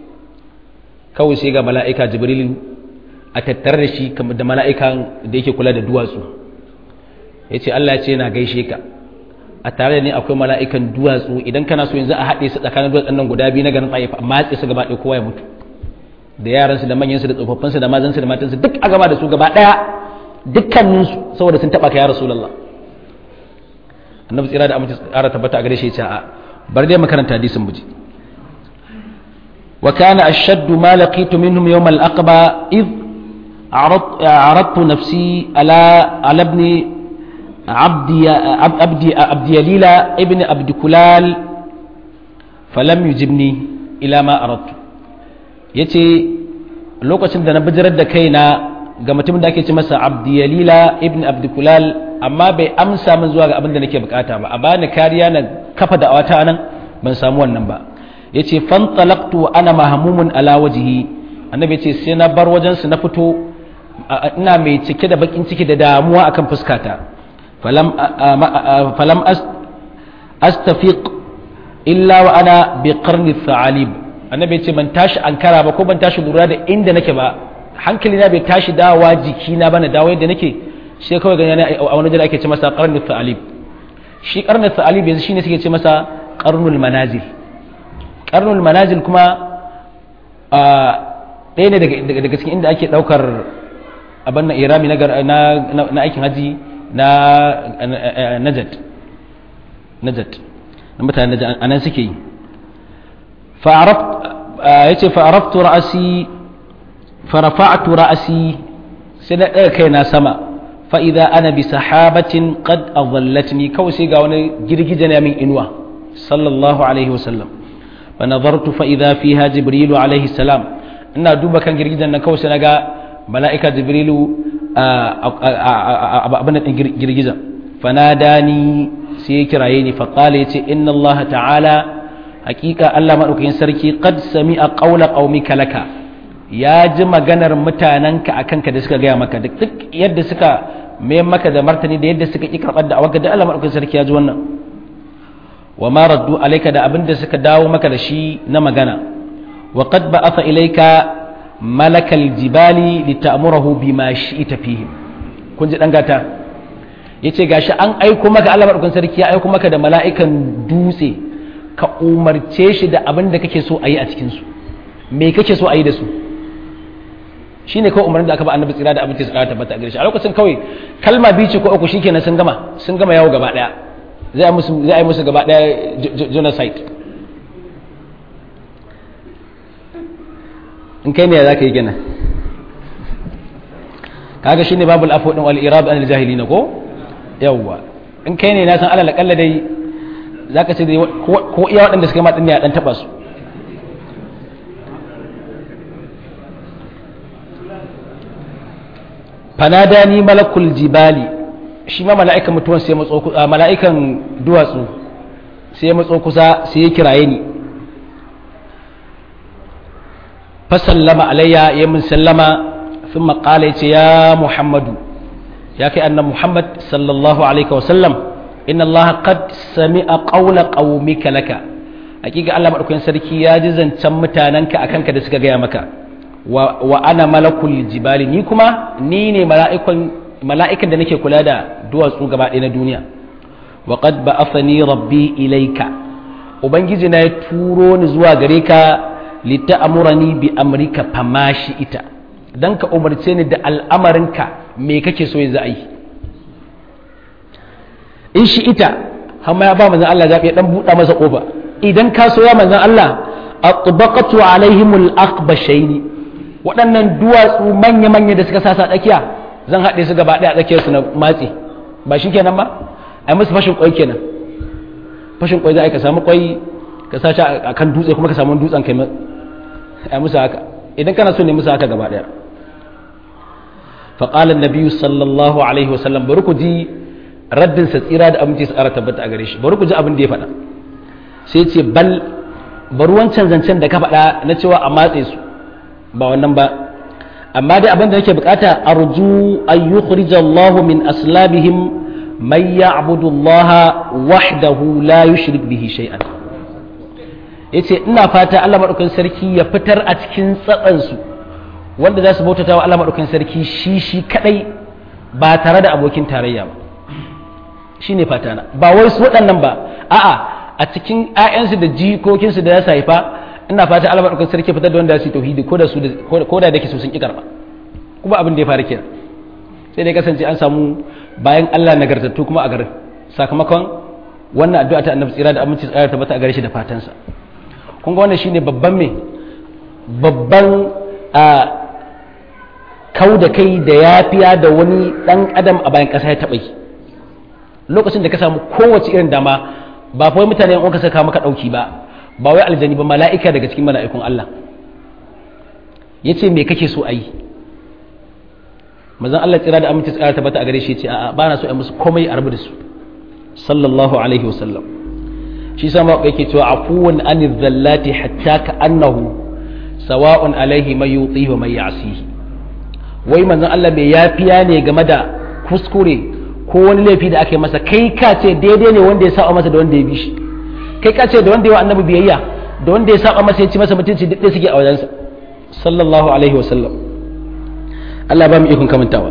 kawai sai ga mala'ika jibril a tattare da shi da mala'ikan da yake kula da duwatsu ya ce Allah ya ce na gaishe ka a tare da ni akwai mala'ikan duwatsu idan kana so yanzu a haɗe su tsakanin duwatsun nan guda biyu na garin tsaye a matse su gaba ɗaya kowa ya mutu da yaransu da manyansu da tsofaffinsu da mazansu da matansu duk a gama da su gaba ɗaya dukkaninsu saboda sun taɓa ka ya rasulallah annabi tsira da amince tsara tabbata a gare shi ya a bar dai makaranta hadisin buji wa kana ashaddu ma laqitu minhum yawm al-aqba id عرضت نفسي على على ابن عبد عبد عبد يليلى ابن عبد كلال فلم يجبني الى ما اردت yace lokacin da na bijirar da kaina ga mutumin da ake ce masa abdiyalila ibn abdukulal amma bai amsa min zuwa ga abin da nake bukata ba a bani kariya na kafa da awata nan ban samu wannan ba yace fan talaqtu wa ana mahmumun ala wajhi annabi yace sai na bar wajen su na fito ina mai cike da bakin ciki da damuwa akan fuskata falam falam astafiq illa wa ana bi qarni tha'alib annabi yace ban tashi ankara ba ko ban tashi lura da inda nake ba hankali na bai tashi dawa jikina ba na dawo yadda nake shi kawai gani a wani jira ake ce masa karnul ta'alib shi karnul ta'alib yanzu shine suke ce masa karnul manazil karnul manazil kuma a ɗaya ne daga cikin inda ake ɗaukar abin na irami na aikin haji na najat najat na mutane najat a nan suke yi ya ce fa'araftu ra'asi farafa'tu ra'asi sai na ɗaga kaina sama fa'iza ana bi sahabatin qad adhallatni kawai sai ga wani girgije na min inuwa sallallahu alaihi wasallam fa nazartu fa idza fiha jibrilu alaihi salam ina duba kan girgijen nan kawai sai naga mala'ika jibrilu abin da girgijen fanadani sai ya kiraye ni faqala yace inna Allah ta'ala hakika Allah madaukakin sarki qad sami'a qawla qaumika laka ya ji maganar mutanenka akan ka da suka gaya maka duk yadda suka mai maka da martani da yadda suka ki karɓar da awaka da Allah madaukakin sarki ya ji wannan wa ma raddu alayka da abinda suka dawo maka da shi na magana wa qad ba'atha ilayka malakal jibali lita'murahu bima shi'ta fihim kun ji dan gata yace gashi an aiko maka Allah madaukakin sarki ya aiko maka da mala'ikan dutse ka umarce shi da abin da kake so a yi a cikin su me kake so a yi da su shine kawai umarnin da aka ba annabi tsira da abinci su kara tabbata a gare shi a lokacin kawai kalma biyu ce ko uku shikenan sun gama sun gama yawo gaba daya zai musu zai musu gaba daya genocide in kai ne ya zaka yi gina kaga shine babul afu din wal irad an al jahilina ko yawwa in kai ne na san alal kalla dai zaka ce ko iya waɗanda suka ma din ne a dan taba su fanadani malakul jibali shi ma mala'ikan mutuwan sai matso kusa mala'ikan duwatsu sai matso kusa sai ya kiraye ni fa sallama alayya ya min sallama thumma qala yace ya muhammadu ya kai annabi muhammad sallallahu alaihi wa sallam inna allaha qad sami'a qawla qaumika laka hakika Allah madaukakin sarki ya ji zancen mutananka akan ka da suka gaya maka wa ana malakul jibali ni kuma ni ne mala'ikan da nake kula da duwatsu gaba ɗaya na duniya wa qad ba'athani rabbi ilaika ubangiji na ya turo ni zuwa gare ka lita'amurani bi amrika famashi ita dan ka umarce ni da al'amarinka me kake so yanzu a yi in shi ita hamma ya ba manzon Allah zaɓi ya dan buɗa masa ƙofa idan ka so ya manzon Allah atbaqatu alaihimul aqbashaini waɗannan duwatsu manya-manya da suka sasa tsakiya zan haɗe su gaba ɗaya a tsakiyar su na matse ba shi kenan ba a musu fashin kwai kenan fashin kwai za a ka samu kwai ka sa shi a kan dutse kuma ka samu dutsen kai a musu haka idan kana so ne musu haka gaba ɗaya faƙalar nabiyu sallallahu alaihi wasallam bari ku ji raddinsa tsira da aminci su ƙara tabbata a gare shi bari ku ji abin da ya faɗa sai ce bal bari wancan zancen da ka faɗa na cewa a matse su ba wannan ba amma dai abin da nake bukata arju an yukhrija Allah min aslabihim man ya'budu Allah wahdahu la yushrik bihi shay'an yace ina fata Allah madaukakin sarki ya fitar a cikin tsatsan su wanda za su bautata wa Allah madaukakin sarki shi shi kadai ba tare da abokin tarayya ba shine fata na ba wai su waɗannan ba a'a a cikin 'ya'yansu da jikokinsu da za su haifa ina fata Allah madaukakin sarki fitar da wanda su tauhidi ko da su ko da dake su sun ki karba kuma abin da ya faru kenan sai dai kasance an samu bayan Allah nagartattu kuma a garin sakamakon wannan addu'a ta Annabi tsira da aminci tsara tabbata a gare shi da fatansa kun ga wannan shine babban me babban a kau da kai da yafiya da wani dan adam a bayan kasa ya taba yi lokacin da ka samu kowace irin dama ba fa mutane in ka saka maka dauki ba ba wai aljani ba mala'ika daga cikin mala'ikun Allah ya ce me kake so a yi mazan Allah tsira da aminci tsara tabbata a gare shi ce a ba na so a musu komai a rabu da su sallallahu alaihi wasallam shi sama yake cewa afuwan an zallati hatta ka annahu sawa'un alaihi mai yutsi wa mai yasihi wai manzon Allah mai yafiya ne game da kuskure ko wani laifi da aka yi masa kai ka ce daidai ne wanda ya saba masa da wanda ya bi shi kai ka ce da wanda ya wa annabi biyayya da wanda ya saba masa ya ci masa mutunci duk da suke a wajensa sallallahu alaihi wasallam Allah ba mu ikon kamantawa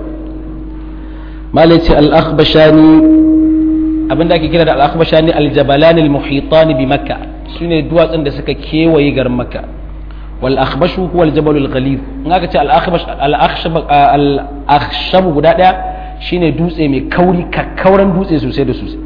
malai ce al-akhbashani abinda ake kira da al-akhbashani al-jabalan al-muhitan bi makka shine duwatsun da suka kewaye garin makka wal akhbashu huwa al-jabal al-ghalid in aka ce al-akhbash al-akhshab al-akhshab guda daya shine dutse mai kauri kakkauran dutse sosai da sosai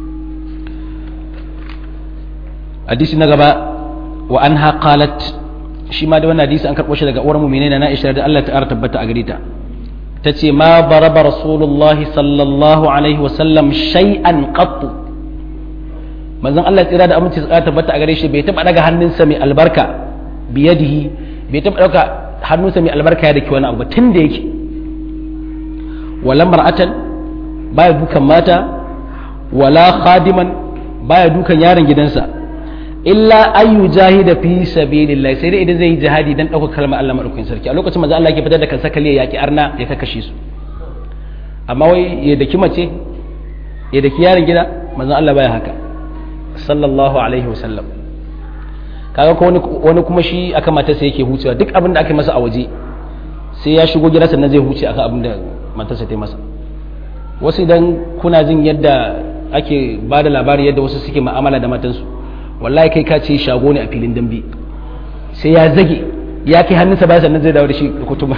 hadisi na gaba wa anha qalat shi ma da wannan hadisi an karɓo shi daga uwar mu'minin na Aisha da Allah ta tabbata a gare ta tace ma baraba rasulullahi sallallahu alaihi wa sallam shay'an qattu manzon Allah tsira da aminci tsara tabbata a gare shi bai taba daga hannunsa mai albarka biyadihi bai taba dauka hannunsa mai albarka ya dake wani abu tun da yake wala mar'atan baya dukan mata wala khadiman baya dukan yaron gidansa illa ayu jahida fi sabilillah sai dai idan zai yi jihadi dan dauka kalmar Allah madaukakin sarki a lokacin manzo Allah yake fitar da kansa kale yaki arna ya kakashe su amma wai ya daki mace ya daki yaron gida manzo Allah baya haka sallallahu alaihi wasallam kaga ko wani wani kuma shi aka matarsa yake hucewa duk abin da aka masa a waje sai ya shigo gida sannan zai huce akan abin da matarsa ta yi masa wasu idan kuna jin yadda ake ba da labari yadda wasu suke ma'amala da matansu wallahi kai ka ce shago ne a filin dambe sai ya zage ya kai hannunsa baya sannan zai dawo da shi da kutuma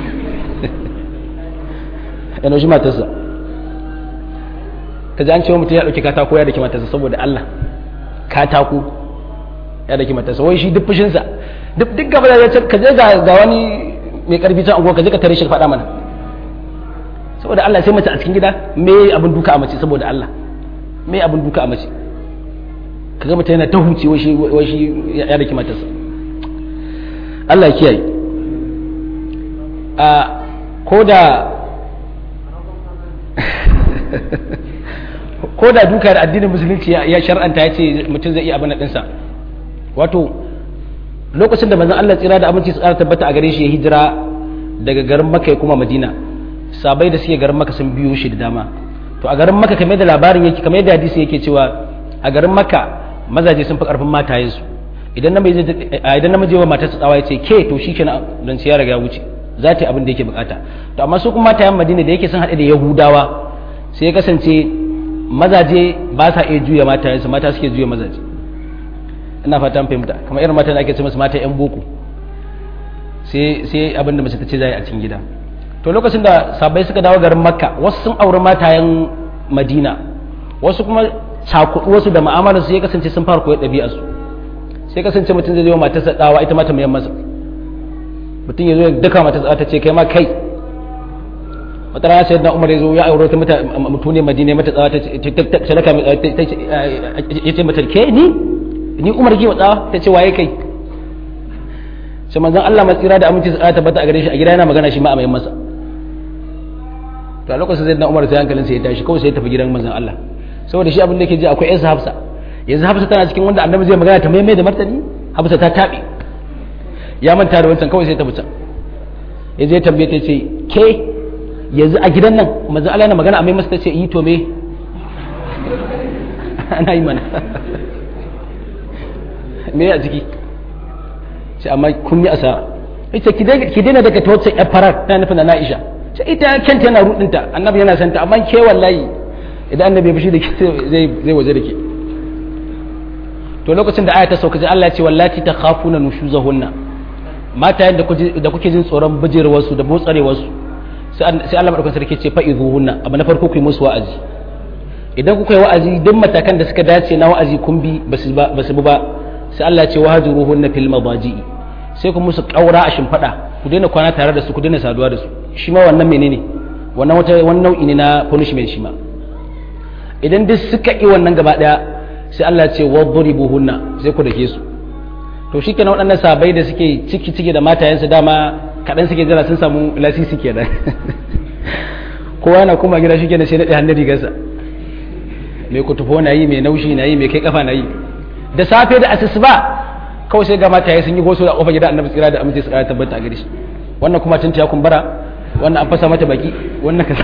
yana shi matarsa ka ji an cewa mutum ya ɗauki katako ya daki matarsa saboda Allah katako ya daki matarsa wai shi duk fushinsa duk duk gaba da ya ce ka je ga wani mai karfi can anguwa ka je ka tare shi ka faɗa mana saboda Allah sai mace a cikin gida me abin duka a mace saboda Allah me abin duka a mace kaga mutum yana ta huce wai shi ya daki matarsa Allah ya kiyaye a ko da ko da duka da addinin musulunci ya shar'anta ya ce mutum zai iya abin ɗinsa wato lokacin da manzon Allah tsira da aminci su ƙara tabbata a gare shi ya hijira daga garin Makka ya kuma Madina sabai da suke garin Makka sun biyo shi da dama to a garin Makka kamar da labarin yake kamar yadda hadisi yake cewa a garin Makka mazaje sun fi karfin matayen su idan namiji idan namiji wa matarsa tsawa ya ce ke to shikenan dan ya riga ya wuce za ta yi abin da yake bukata to amma su kuma matayen Madina da yake sun haɗe da Yahudawa sai ya kasance mazaje ba sa iya juya matayensu mata suke juya mazaje ina fatan fahimta kamar irin matan da ake ce masu mata yan boko sai sai abin da mace ta ce zai a cikin gida to lokacin da sabai suka dawo garin makka wasu sun auri matayen madina wasu kuma cakudu wasu da mu'amalar su ya kasance sun fara koyar ɗabi'ar su sai kasance mutum zai zo matarsa dawa ita mata mai masa mutum ya zo ya daka matarsa ta ce kai ma kai wata rana sai da umar ya zo ya aure ta mata mutune madina mata tsawa ta sadaka ya ce mata ke ni ni umar ki tsawa ta ce waye kai sai manzon Allah matsira da aminci sa tabbata a gare shi a gida yana magana shi ma a mai masa to a lokacin sai da umar sai hankalin sai ya tashi kawai sai ya tafi gidan manzon Allah saboda shi abin da yake ji akwai yansa hafsa yanzu hafsa tana cikin wanda annabi zai magana ta mai da martani hafsa ta tabe ya manta da wancan kawai sai ta fita yanzu ya tambaye ta ce ke yanzu a gidan nan manzo Allah yana magana a mai masa tace yi to me ana yi mana me a ciki sai amma kun yi asara ita ki daina daga ta wacce yar farar na nufin na Aisha sai ita kanta yana rudinta annabi yana santa amma ke wallahi idan annabi ya fushi da ke zai zai waje da ke to lokacin da aya ta sauka Allah ya ce wallati takhafuna nushuzahunna mata yadda da kuke jin tsoron bijirwarsu da motsarewarsu sai Allah madaukakin sarki ce fa idhuhunna abu na farko ku yi musu wa'azi idan kuka yi wa'azi duk matakan da suka dace na wa'azi kun bi basu bi ba sai Allah ya ce wahjuruhunna fil madaji'i sai ku musu kaura a shimfada ku daina kwana tare da su ku daina saduwa da su shi ma wannan menene wannan wata wannan nau'i ne na punishment shi ma idan duk suka yi wannan gaba daya sai Allah ya ce wadribuhunna sai ku dake su to shi kenan waɗannan sabai da suke ciki ciki da matayensu dama kaɗan suke jira sun samu lasisi kenan kowa na kuma gida shi kenan sai naɗe hannun rigarsa mai kutufo na yi mai naushi na yi mai kai kafa na yi da safe da asusuba kawai sai ga mataye sun yi goso da kofar gida annabi tsira da amince tsira tabbata a gare shi wannan kuma tunta ya kumbura wannan an fasa mata baki wannan kaza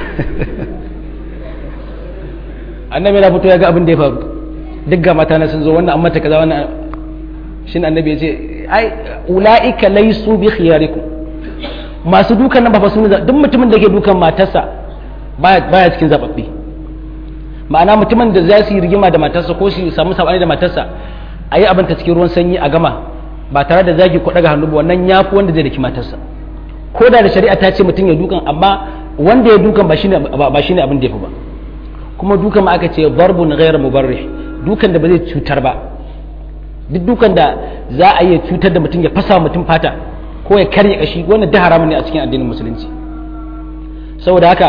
annabi na fito ya ga abin da ya faru duk ga mata na sun zo wannan an mata kaza wannan shin annabi ya ce ai ula'ika laisu bi khiyarikum masu dukan nan ba fa sun duk mutumin da ke dukan matarsa baya baya cikin zababbe ma'ana mutumin da za su yi rigima da matarsa ko su samu sabani da matarsa a yi abin ta cikin ruwan sanyi a gama ba tare da zagi ko daga hannu ba wannan ya fi wanda zai daki matarsa ko da da shari'a ta ce mutum ya dukan amma wanda ya dukan ba shine ba shine abin da ya fi ba kuma dukan ma aka ce darbun ghayr mubarrih dukan da ba zai cutar ba duk dukan da za a iya cutar da mutum ya fasa mutum fata ko ya karya kashi wannan da haramun ne a cikin addinin musulunci saboda haka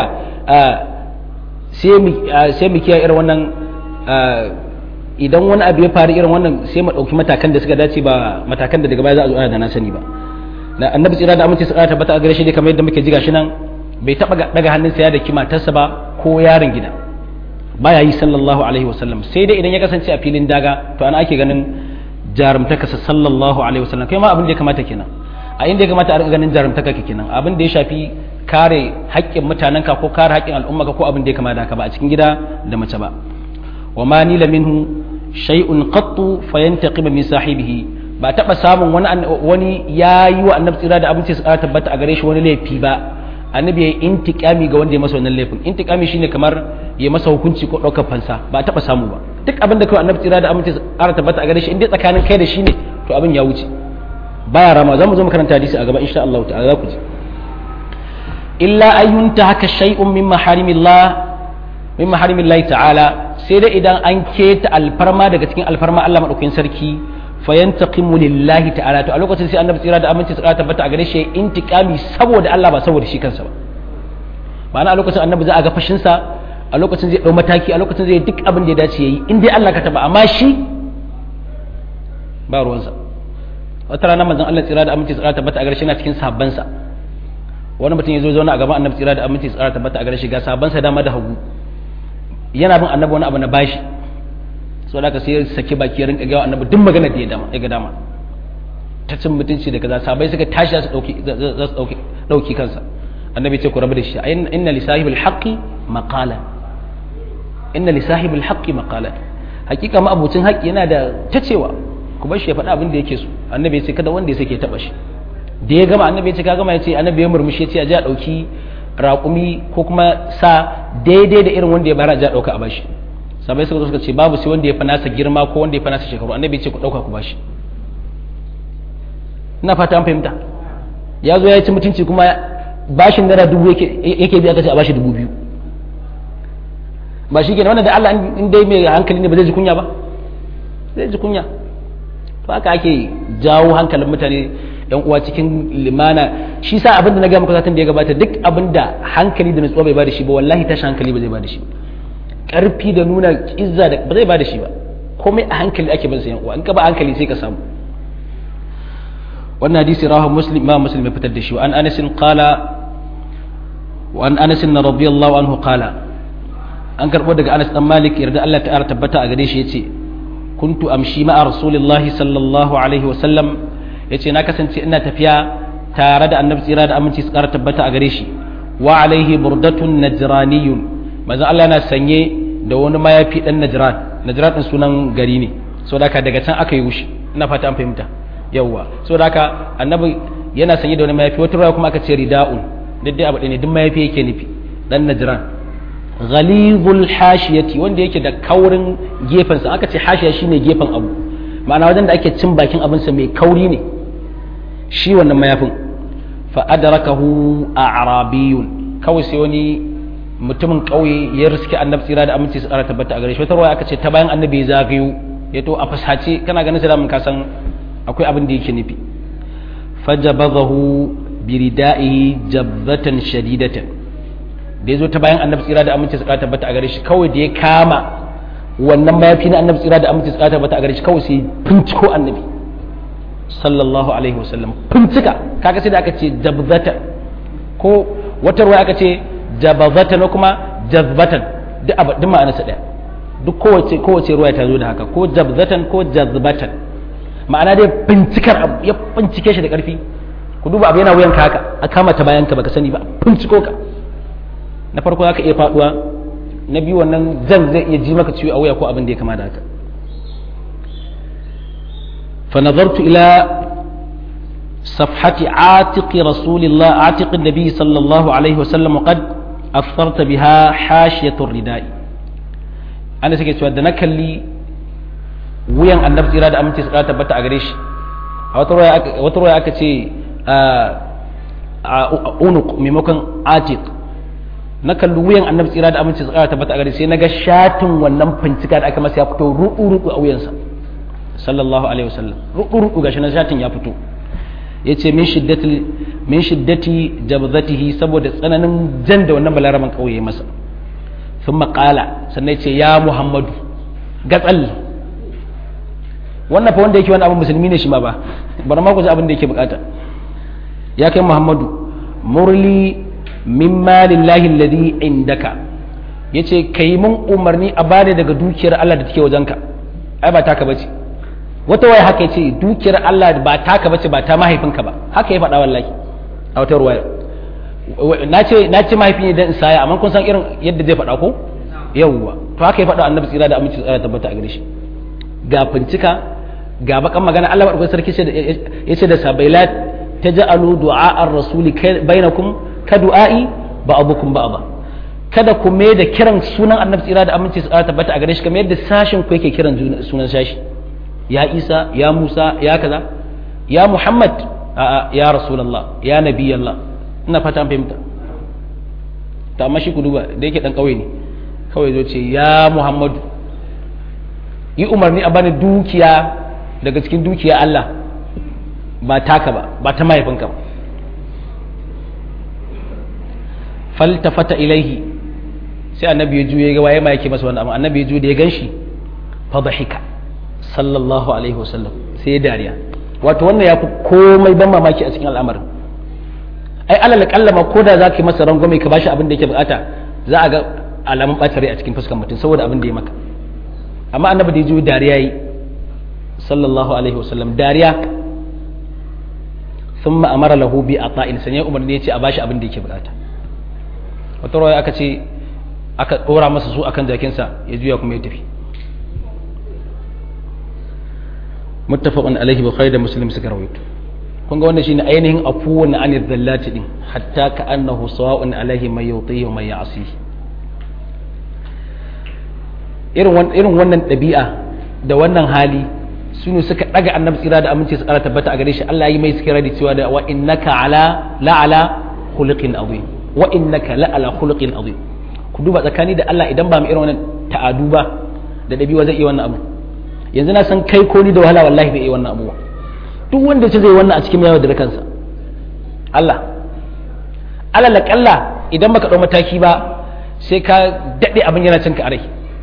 sai mu kiyaye irin wannan idan wani abu ya faru irin wannan sai mu ɗauki matakan da suka dace ba matakan da daga baya za a zo ana da na sani ba na annabi tsira da amince tsara tabbata a gare shi ne kamar yadda muke ji gashi nan bai taba daga hannunsa ya daki matarsa ba ko yaron gida baya yi sallallahu alaihi wasallam sai dai idan ya kasance a filin daga to ana ake ganin jarumtaka sallallahu alaihi wasallam kai ma abin da ya kamata kenan a inda ya kamata a rika ganin jarumtaka ke kenan abin da ya shafi kare haƙƙin mutanenka ko kare haƙƙin al'umma ko abin da ya kamata haka ba a cikin gida da mace ba wa ma nila minhu shay'un qattu fayantaqima min sahibihi ba taba samun wani wani yayi wa annabi tsira da abinci su ƙara tabbata a gare shi wani laifi ba annabi ya intikami ga wanda ya masa wannan laifin intikami shine kamar ya masa hukunci ko ɗaukar fansa ba taba samu ba duk abin da kawai annabi tsira da abinci su ƙara tabbata a gare shi inda tsakanin kai da shi ne to abin ya wuce baya rama za mu zo makaranta hadisi a gaba insha Allah ta'ala za ku ji illa ayyunta haka shay'un min maharimillah min maharimillah ta'ala sai dai idan an keta alfarma daga cikin alfarma Allah madaukakin sarki fayantaqimu lillahi ta'ala to a lokacin sai annabi tsira da aminci tsara tabbata a gare shi intiqami saboda Allah ba saboda shi kansa ba ma'ana a lokacin annabi za a ga fashin sa a lokacin zai dau mataki a lokacin zai duk abin da ya dace yayi in dai Allah ka taba amma shi ba ruwansa wata rana manzon Allah tsira da aminci tsara tabbata a gare shi yana cikin sabban sa wani mutum ya zo zauna a gaban annabi tsira da aminci tsara tabbata a gare shi ga sabban sa dama da hagu yana bin annabi wani abu na bashi so da ka sai saki baki ya rinka gawa annabi duk magana da ya dama ya ga dama ta cin mutunci da kaza sabai suka tashi za su dauki za su dauki dauki kansa annabi ce ku rabu da shi inna li sahibil haqqi maqala inna li sahibil haqqi maqala hakika ma abucin haƙƙi yana da tacewa ku bar shi ya faɗa abin da yake so annabi ya ce kada wanda ya sake taba shi da ya gama annabi ya ce ka gama ya ce annabi ya murmushi ya ce a ji a ɗauki raƙumi ko kuma sa daidai da irin wanda ya bara a ji a ɗauka a bashi sabai suka zo suka ce babu sai wanda ya fi nasa girma ko wanda ya fi nasa shekaru annabi ya ce ku ɗauka ku bashi ina fata an fahimta ya zo ya ci mutunci kuma bashin naira dubu yake biya kace a bashi dubu biyu ba shi kenan wannan da Allah in dai mai hankali ne ba zai ji kunya ba zai ji kunya to haka ake jawo hankalin mutane yan uwa cikin limana shi sa abin da na ga muku satin da ya gabata duk abin da hankali da nutsuwa bai bada shi ba wallahi tashi hankali ba zai bada shi ba karfi da nuna izza da ba zai bada shi ba komai a hankali ake bin sa yan uwa in ka ba hankali sai ka samu wannan hadisi rawahu muslim ma muslim ya fitar da shi wa an anas qala wa an anas radiyallahu anhu qala an karbo daga anas dan malik yarda Allah ta'ala tabbata a gare shi yace kuntu amshi ma'a rasulillahi sallallahu alaihi wa sallam yace na kasance ina tafiya tare da annabi tsira da aminci su kara tabbata a gare shi wa alaihi burdatun najraniyun manzo Allah yana sanye da wani mayafi dan najran najran din sunan gari ne saboda haka daga can aka yi wushi ina fata an fahimta yawwa saboda haka annabi yana sanye da wani mayafi wata ruwa kuma aka ce rida'un duk dai abu ne duk mayafi yake nufi dan najran ghalizul hashiyati wanda yake da kaurin gefen sa aka ce hashiya shine gefen abu ma'ana wajen da ake cin bakin abin sa mai kauri ne shi wannan mayafin fa adrakahu a'rabiyun kawai sai wani mutumin kauye ya riske annabi tsira da aminci su ƙara tabbata a gare shi wata ruwa aka ce ta bayan annabi ya zagayo ya to a fasace kana ganin sai da mun kasan akwai abin da yake nufi fajabadahu biridaihi jabzatan shadidatan da ya zo ta bayan annabi tsira da aminci su ƙara tabbata a gare shi kawai da ya kama wannan mayafi na annabi tsira da aminci su ƙara tabbata a gare shi kawai sai finciko annabi sallallahu alaihi wasallam fincika kaga sai da aka ce jabzatan ko wata ruwa aka ce jabazatan ko kuma jazbatan duk abu duk ma'anarsa ɗaya duk kowace kowace ruwa ta zo da haka ko jabzatan ko jazbatan ma'ana dai bincikar abu ya bincike shi da ƙarfi ku duba abu yana wuyan ka haka a kama ta bayan ka baka sani ba binciko ka na farko zaka iya faduwa na biyu wannan zan zai iya ji maka ciwo a wuya ko abin da ya kama da haka fa nazartu ila صفحة عاتق رسول الله عاتق النبي صلى الله عليه وسلم وقد أثرت بها حاشية الرداء أنا سكت سؤال دنا كلي وين النبي إرادة أمتي سكرات بتا أغريش وتروي أكتي أونق ممكن عاتق na kalli wuyan annabi tsira da aminci tsara tabbata a gare sai naga shatin wannan fincika da aka masa ya fito ruɗu ruɗu a wuyansa sallallahu alaihi wasallam ruɗu ruɗu gashi na shatin ya fito ya ce min shiddati jabzatihi saboda tsananin jan da wannan balaraman ƙauye masa sun maƙala sannan ya ce ya muhammadu gatsal wannan fa wanda yake wani abin musulmi ne shi ma ba bari ma ku ji abin da yake bukata ya kai muhammadu murli min malillahi alladhi indaka yace kai mun umarni a bani daga dukiyar Allah da take wajenka ai ba taka bace wata waya haka yace dukiyar Allah ba taka bace ba ta mahaifinka ba haka ya faɗa wallahi a wata ruwaya na ce na ce mahaifi ne dan saya amma kun san irin yadda zai faɗa ko yawwa to haka ya faɗa annabi tsira da aminci tsara tabbata a gare shi ga fincika ga bakan magana Allah madaukakin sarki yace da sabaila taj'alu du'a ar-rasuli bainakum ka du'a'i ba'dukum ba'da kada ku mai da kiran sunan annabi tsira da aminci tsara tabbata a gare shi kamar yadda sashin ku yake kiran sunan sashi ya Isa ya Musa ya kaza ya Muhammad a'a ya Rasulullah ya Nabiyallah ina fata an fahimta ta amma shi ku duba da yake dan kauye ne kawai zo ce ya Muhammadu yi umarni a bani dukiya daga cikin dukiya Allah ba taka ba ba ta mahaifinka ba faltafata ilaihi sai annabi ya juye ga waye ma yake masa wannan amma annabi ya juye da ya ganshi fa dhahika sallallahu alaihi wasallam sai ya dariya wato wannan ya fi komai ban mamaki a cikin al'amarin ai alal kalla ma koda zaka yi masa rangwame ka bashi abin da yake bukata za a ga alamun bacin rai a cikin fuskar mutum saboda abin da ya maka amma annabi da ya juye dariya yi sallallahu alaihi wasallam dariya thumma amara lahu bi ata'in sanya umarni ya ce a bashi abin da yake bukata wata rawaya aka ce aka dora masa su akan jakinsa ya juya kuma ya tafi muttafaqun alaihi bukhari da muslim suka rawaito kun ga wannan shine ainihin afuwan anil dhallati din hatta ka annahu sawa'un alaihi may yutihi wa may ya'si irin irin wannan ɗabi'a da wannan hali su ne suka ɗaga annabi tsira da aminci su ƙara tabbata a gare shi Allah yi mai suke radi cewa da wa innaka ala la ala khuluqin azim wa innaka la ala khuluqin azim ku duba tsakani da Allah idan ba mu irin wannan ta'adu ba da ɗabi'a zai iya wannan abu yanzu na san kai ko ni da wahala wallahi bai iya wannan abuwa duk wanda ce zai wannan a cikin yawa da kansa Allah Allah la kalla idan baka ɗau mataki ba sai ka daɗe abin yana cin ka a rai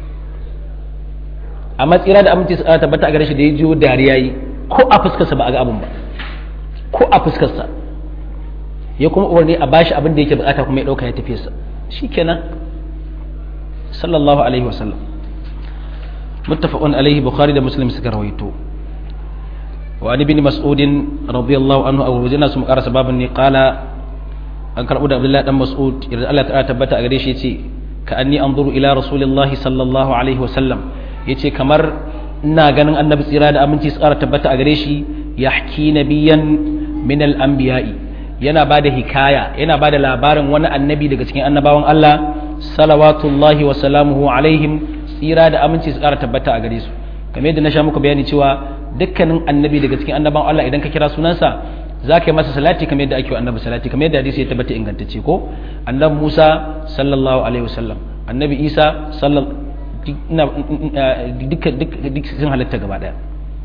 amma tsira da aminci tsara tabbata a gare shi da ya jiyo dariya yi ko a fuskarsa ba a ga abin ba ko a fuskarsa ya kuma umarni a bashi abin da yake bukata kuma ya dauka ya tafi sa shikenan sallallahu alaihi wasallam muttafaqun alaihi bukhari da muslim suka rawaito wa an ibn mas'ud radiyallahu anhu aw wajina su muqara sababin ne qala an karbu da abdullahi dan mas'ud idan Allah ta'ala tabbata a gare shi yace ka anni anzuru ila rasulillahi sallallahu alaihi wasallam ya ce kamar ina ganin annabi tsira da aminci su ƙara tabbata a gare shi ya haki nabiyan min al'ambiya'i yana ba da hikaya yana ba da labarin wani annabi daga cikin annabawan Allah salawatullahi wa salamuhu alaihim tsira da aminci su ƙara tabbata a gare su kamar yadda na sha muku bayani cewa dukkanin annabi daga cikin annabawan Allah idan ka kira sunansa za ka yi masa salati kamar yadda ake wa annabi salati kamar yadda hadisi ya tabbata ingantacce ko annabi Musa sallallahu alaihi wasallam annabi Isa sallallahu duk sun halitta gaba daya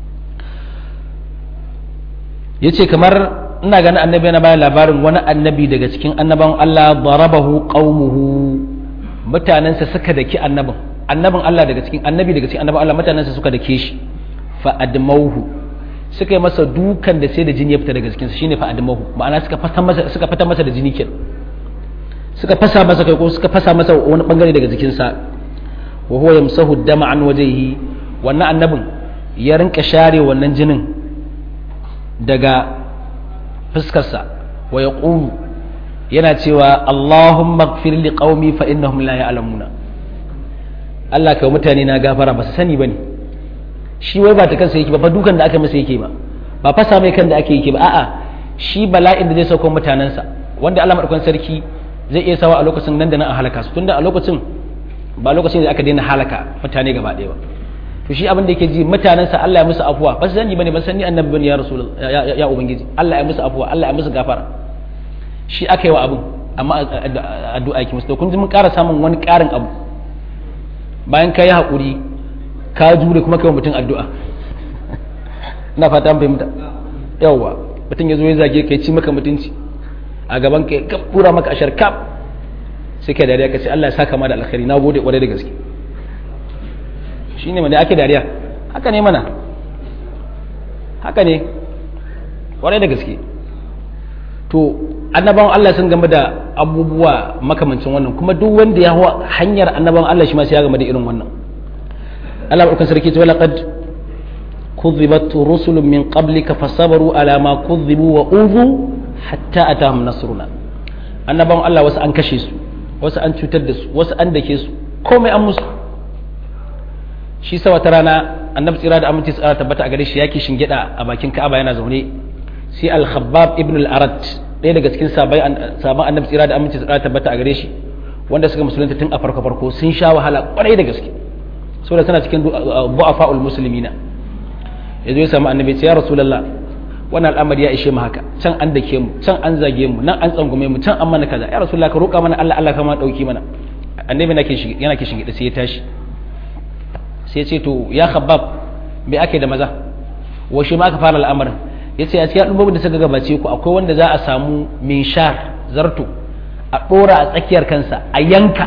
ya ce kamar ina ganin annabi yana bayan labarin wani annabi daga cikin annaban Allah darabahu qaumuhu mutanensa suka daki annabin annabin Allah daga cikin annabi daga cikin annaban Allah mutanensa suka dake shi fa admauhu suka yi masa dukan da sai da jini ya fita daga cikinsa shine fa admauhu ma'ana suka fasa masa suka fita masa da jini kenan suka fasa masa kai ko suka fasa masa wani bangare daga jikinsa wa huwa yamsahu dama an wajhihi wannan annabin ya rinka share wannan jinin daga fuskarsa wa yaqulu yana cewa Allahumma ighfir li qaumi fa innahum la ya'lamuna Allah kai mutane na gafara ba su sani bane shi wai ba ta kansa yake ba fa dukan da aka masa yake ba ba fasa mai kan da ake yake ba a'a shi bala'in da zai sauko mutanensa wanda Allah madaukakin sarki zai iya sawa a lokacin nan da nan a halaka su tunda a lokacin ba lokacin da aka daina halaka mutane gaba ɗaya ba to shi abin da yake ji mutanensa Allah ya musu afuwa ba su sani bane ba sani annabi bane ya rasul ya ubangiji Allah ya musu afuwa Allah ya musu gafara shi aka yi wa abin amma addu'a yake musu to kun ji mun ƙara samun wani ƙarin abu bayan ka yi haƙuri ka jure kuma kai mutum addu'a ina fata fahimta yawwa mutum ya zo ya zage ka ci maka mutunci a gaban ka ya pura maka ashar kaf sai ka dariya ka ce Allah ya saka ma da alkhairi na gode kwarai da gaske shine mana ake dariya haka ne mana haka ne kwarai da gaske to annabawan Allah sun game da abubuwa makamancin wannan kuma duk wanda ya hawa hanyar annabawan Allah shi ma sai ya game da irin wannan Allah barkan sarki ta laqad kudhibat rusulun min qablika fasabaru ala ma kudhibu wa udhu hatta atahum nasruna annabawan Allah wasu an kashe su wasu an cutar da su wasu an dake su komai an musu shi sa wata rana annabi tsira da aminci tsara tabbata a gare shi yake shingida a bakin Ka'aba yana zaune sai al-Khabbab ibn al-Arat ɗaya daga cikin sabon annabi tsira da aminci tsara tabbata a gare shi wanda suka musulunta tun a farko farko sun sha wahala kwarai da gaske saboda suna cikin bu'afa'ul muslimina yazo ya samu annabi ya rasulullah wannan al'amari ya ishe mu haka can an dake mu can an zage mu nan an tsangume mu can an mana kaza ya rasulullah ka roƙa mana Allah Allah kama dauki mana annabi yana kishin gida sai ya tashi sai ce to ya khabbab me ake da maza washe ma aka fara al'amarin ya ce a cikin al'ummar da suka gabace ku akwai wanda za a samu minshar zarto a ɗora a tsakiyar kansa a yanka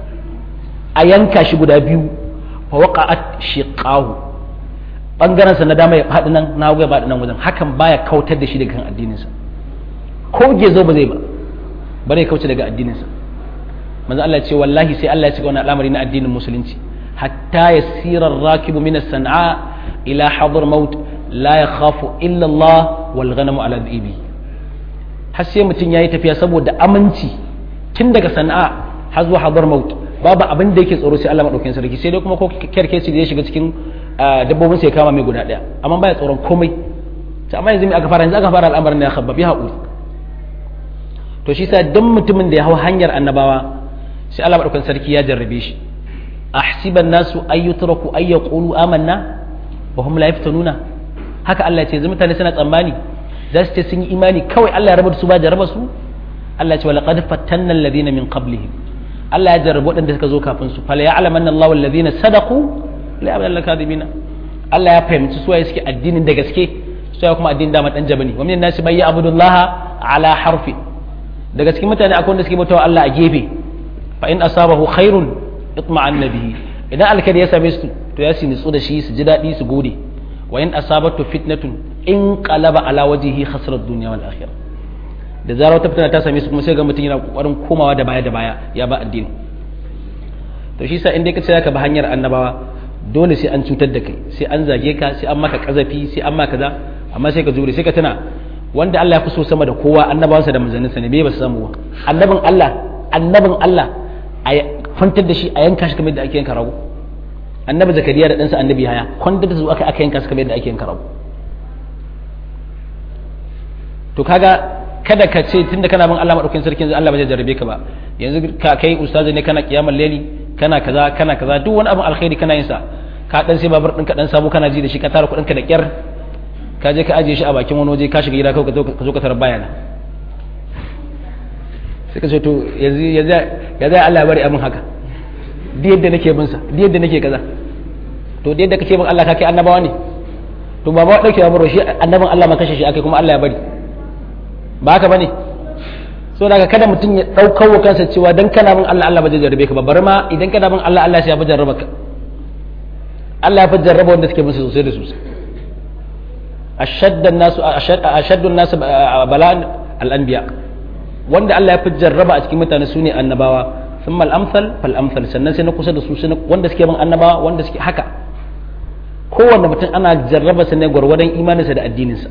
a yanka shi guda biyu fa waqa'at shiqahu bangaren sa na dama ya faɗi nan na ya faɗi nan wajen hakan baya kautar da shi daga kan addininsa ko gezo ba zai ba bare kauce daga addininsa manzo Allah ya ce wallahi sai Allah ya cika wannan al'amari na addinin musulunci حتى يسير الراكب من الصنعاء إلى حضر موت لا يخاف إلا الله والغنم على ذئبه har sai mutum ya yi tafiya saboda aminci tun daga sana'a har zuwa hadar maut babu abin da yake tsoro sai Allah madaukakin sarki sai dai kuma ko kerkeci da ya shiga cikin dabbobin sai kama mai guda daya amma baya tsoron komai sai amma yanzu me aka fara yanzu aka fara al'amarin ya khabba bi haƙuri to shi sa dan mutumin da ya hau hanyar annabawa sai Allah madaukakin sarki ya jarrabe shi أحسب الناس أن يتركوا أن يقولوا آمنا وهم لا يفتنون haka Allah ce zama mutane suna tsammani za su ce sun yi imani kawai Allah ya rabu su ba jarraba su Allah ce walaqad fattanna alladhina min qablihim Allah ya jarrabu waɗanda suka zo kafin su fala ya'lamanna Allahu alladhina sadaqu la ya'lamu al-kadhibina Allah ya fahimci su waye suke addinin da gaske su kuma addinin da dan jabani wa min nasi may ya'budu Allah ala harfi daga cikin mutane akwai wanda suke bautawa Allah a gefe fa in asabahu khairun itma'an bihi idan alkhairi ya same su to ya su nitsu da shi su ji daɗi su gode wa in asabatu fitnatun in qalaba ala wajhihi khasara dunya wal akhirah da zarar wata fitina ta same su kuma sai ga mutum yana kokarin komawa da baya da baya ya ba addini to shi sa in dai ka ce ka ba hanyar annabawa dole sai an cutar da kai sai an zage ka sai an maka kazafi sai an maka kaza amma sai ka jure sai ka tuna wanda Allah ya fi so sama da kowa annabawansa da manzanninsa ne me ba su samu ba annabin Allah annabin Allah a kwantar da shi a yanka shi kamar yadda ake yanka rago annabi zakariya da ɗansa annabi haya kwantar da su aka aka yanka shi kamar yadda ake yanka rago to kaga kada ka ce tunda kana bin Allah madaukakin sarki yanzu Allah ba zai jarrabe ka ba yanzu ka kai ustazi ne kana kiyamar leli kana kaza kana kaza duk wani abin alkhairi kana yin sa ka dan sai babur ɗinka dan samu kana ji da shi ka tara kuɗin ka da kyar ka je ka ajiye shi a bakin wani waje ka shiga gida kawai ka zo ka tarar bayana sai ka ce to yanzu ya zai Allah ya bari abin haka duk yadda nake bin sa duk yadda nake kaza to duk yadda kake bin Allah ka kai annabawa ne to ba ba dauke baro shi annabin Allah ma kashe shi akai kuma Allah ya bari ba haka bane so daga kada mutum ya daukar wa kansa cewa dan kana bin Allah Allah ba zai jarrabe ka ba bari ma idan kana bin Allah Allah sai ya fi jarraba ka Allah ya fi jarraba wanda suke bin sa sosai da sosai ashaddan nasu ashaddun nasu bala'an al-anbiya wanda Allah ya fi jarraba a cikin mutane su ne annabawa sun amsal fal amsal sannan sai na kusa da su wanda suke bin annabawa wanda suke haka kowanne mutum ana jarraba sa ne gwargwadon imaninsa da addininsa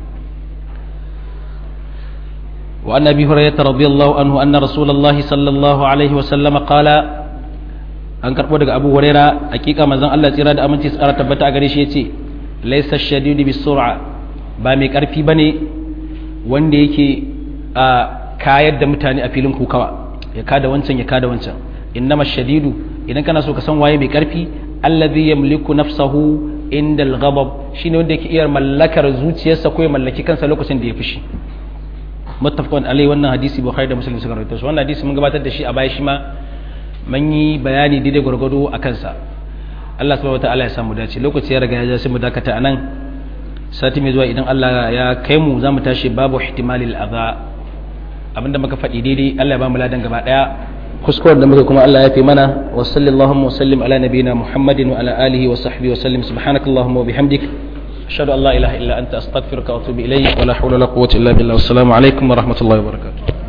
wa an abi hurairah radiyallahu anhu anna rasulullahi sallallahu alaihi wa sallama qala an karbo daga abu hurairah hakika manzon Allah tsira da aminci tsara tabbata a gare shi yace laysa shadidu bisur'a ba mai karfi bane wanda yake a kayar da mutane a filin kukawa ya kada wancan ya kada wancan innama shadidu idan kana so ka san waye mai karfi allazi yamliku nafsahu inda al-ghadab shine wanda yake iya mallakar zuciyarsa ko ya mallaki kansa lokacin da ya fushi muttafaqun alai wannan hadisi bukhari da muslim suka rawaito wannan hadisi mun gabatar da shi a baya shi ma mun yi bayani daidai gwargwado a kansa Allah subhanahu wataala ya samu dace lokaci ya riga ya ja sai mu dakata anan sati mai zuwa idan Allah ya kai mu za mu tashi babu ihtimalil adha abinda muka faɗi daidai Allah ya ba mu ladan gaba daya kuskuren da muka kuma Allah ya fi mana wa sallallahu wa sallim ala nabiyina Muhammadin wa ala alihi wa sahbihi wa sallim subhanakallahumma wa bihamdik ashhadu an la ilaha illa anta astaghfiruka wa atubu ilayk wa la hawla wa la quwwata illa billah wassalamu alaikum wa rahmatullahi wa barakatuh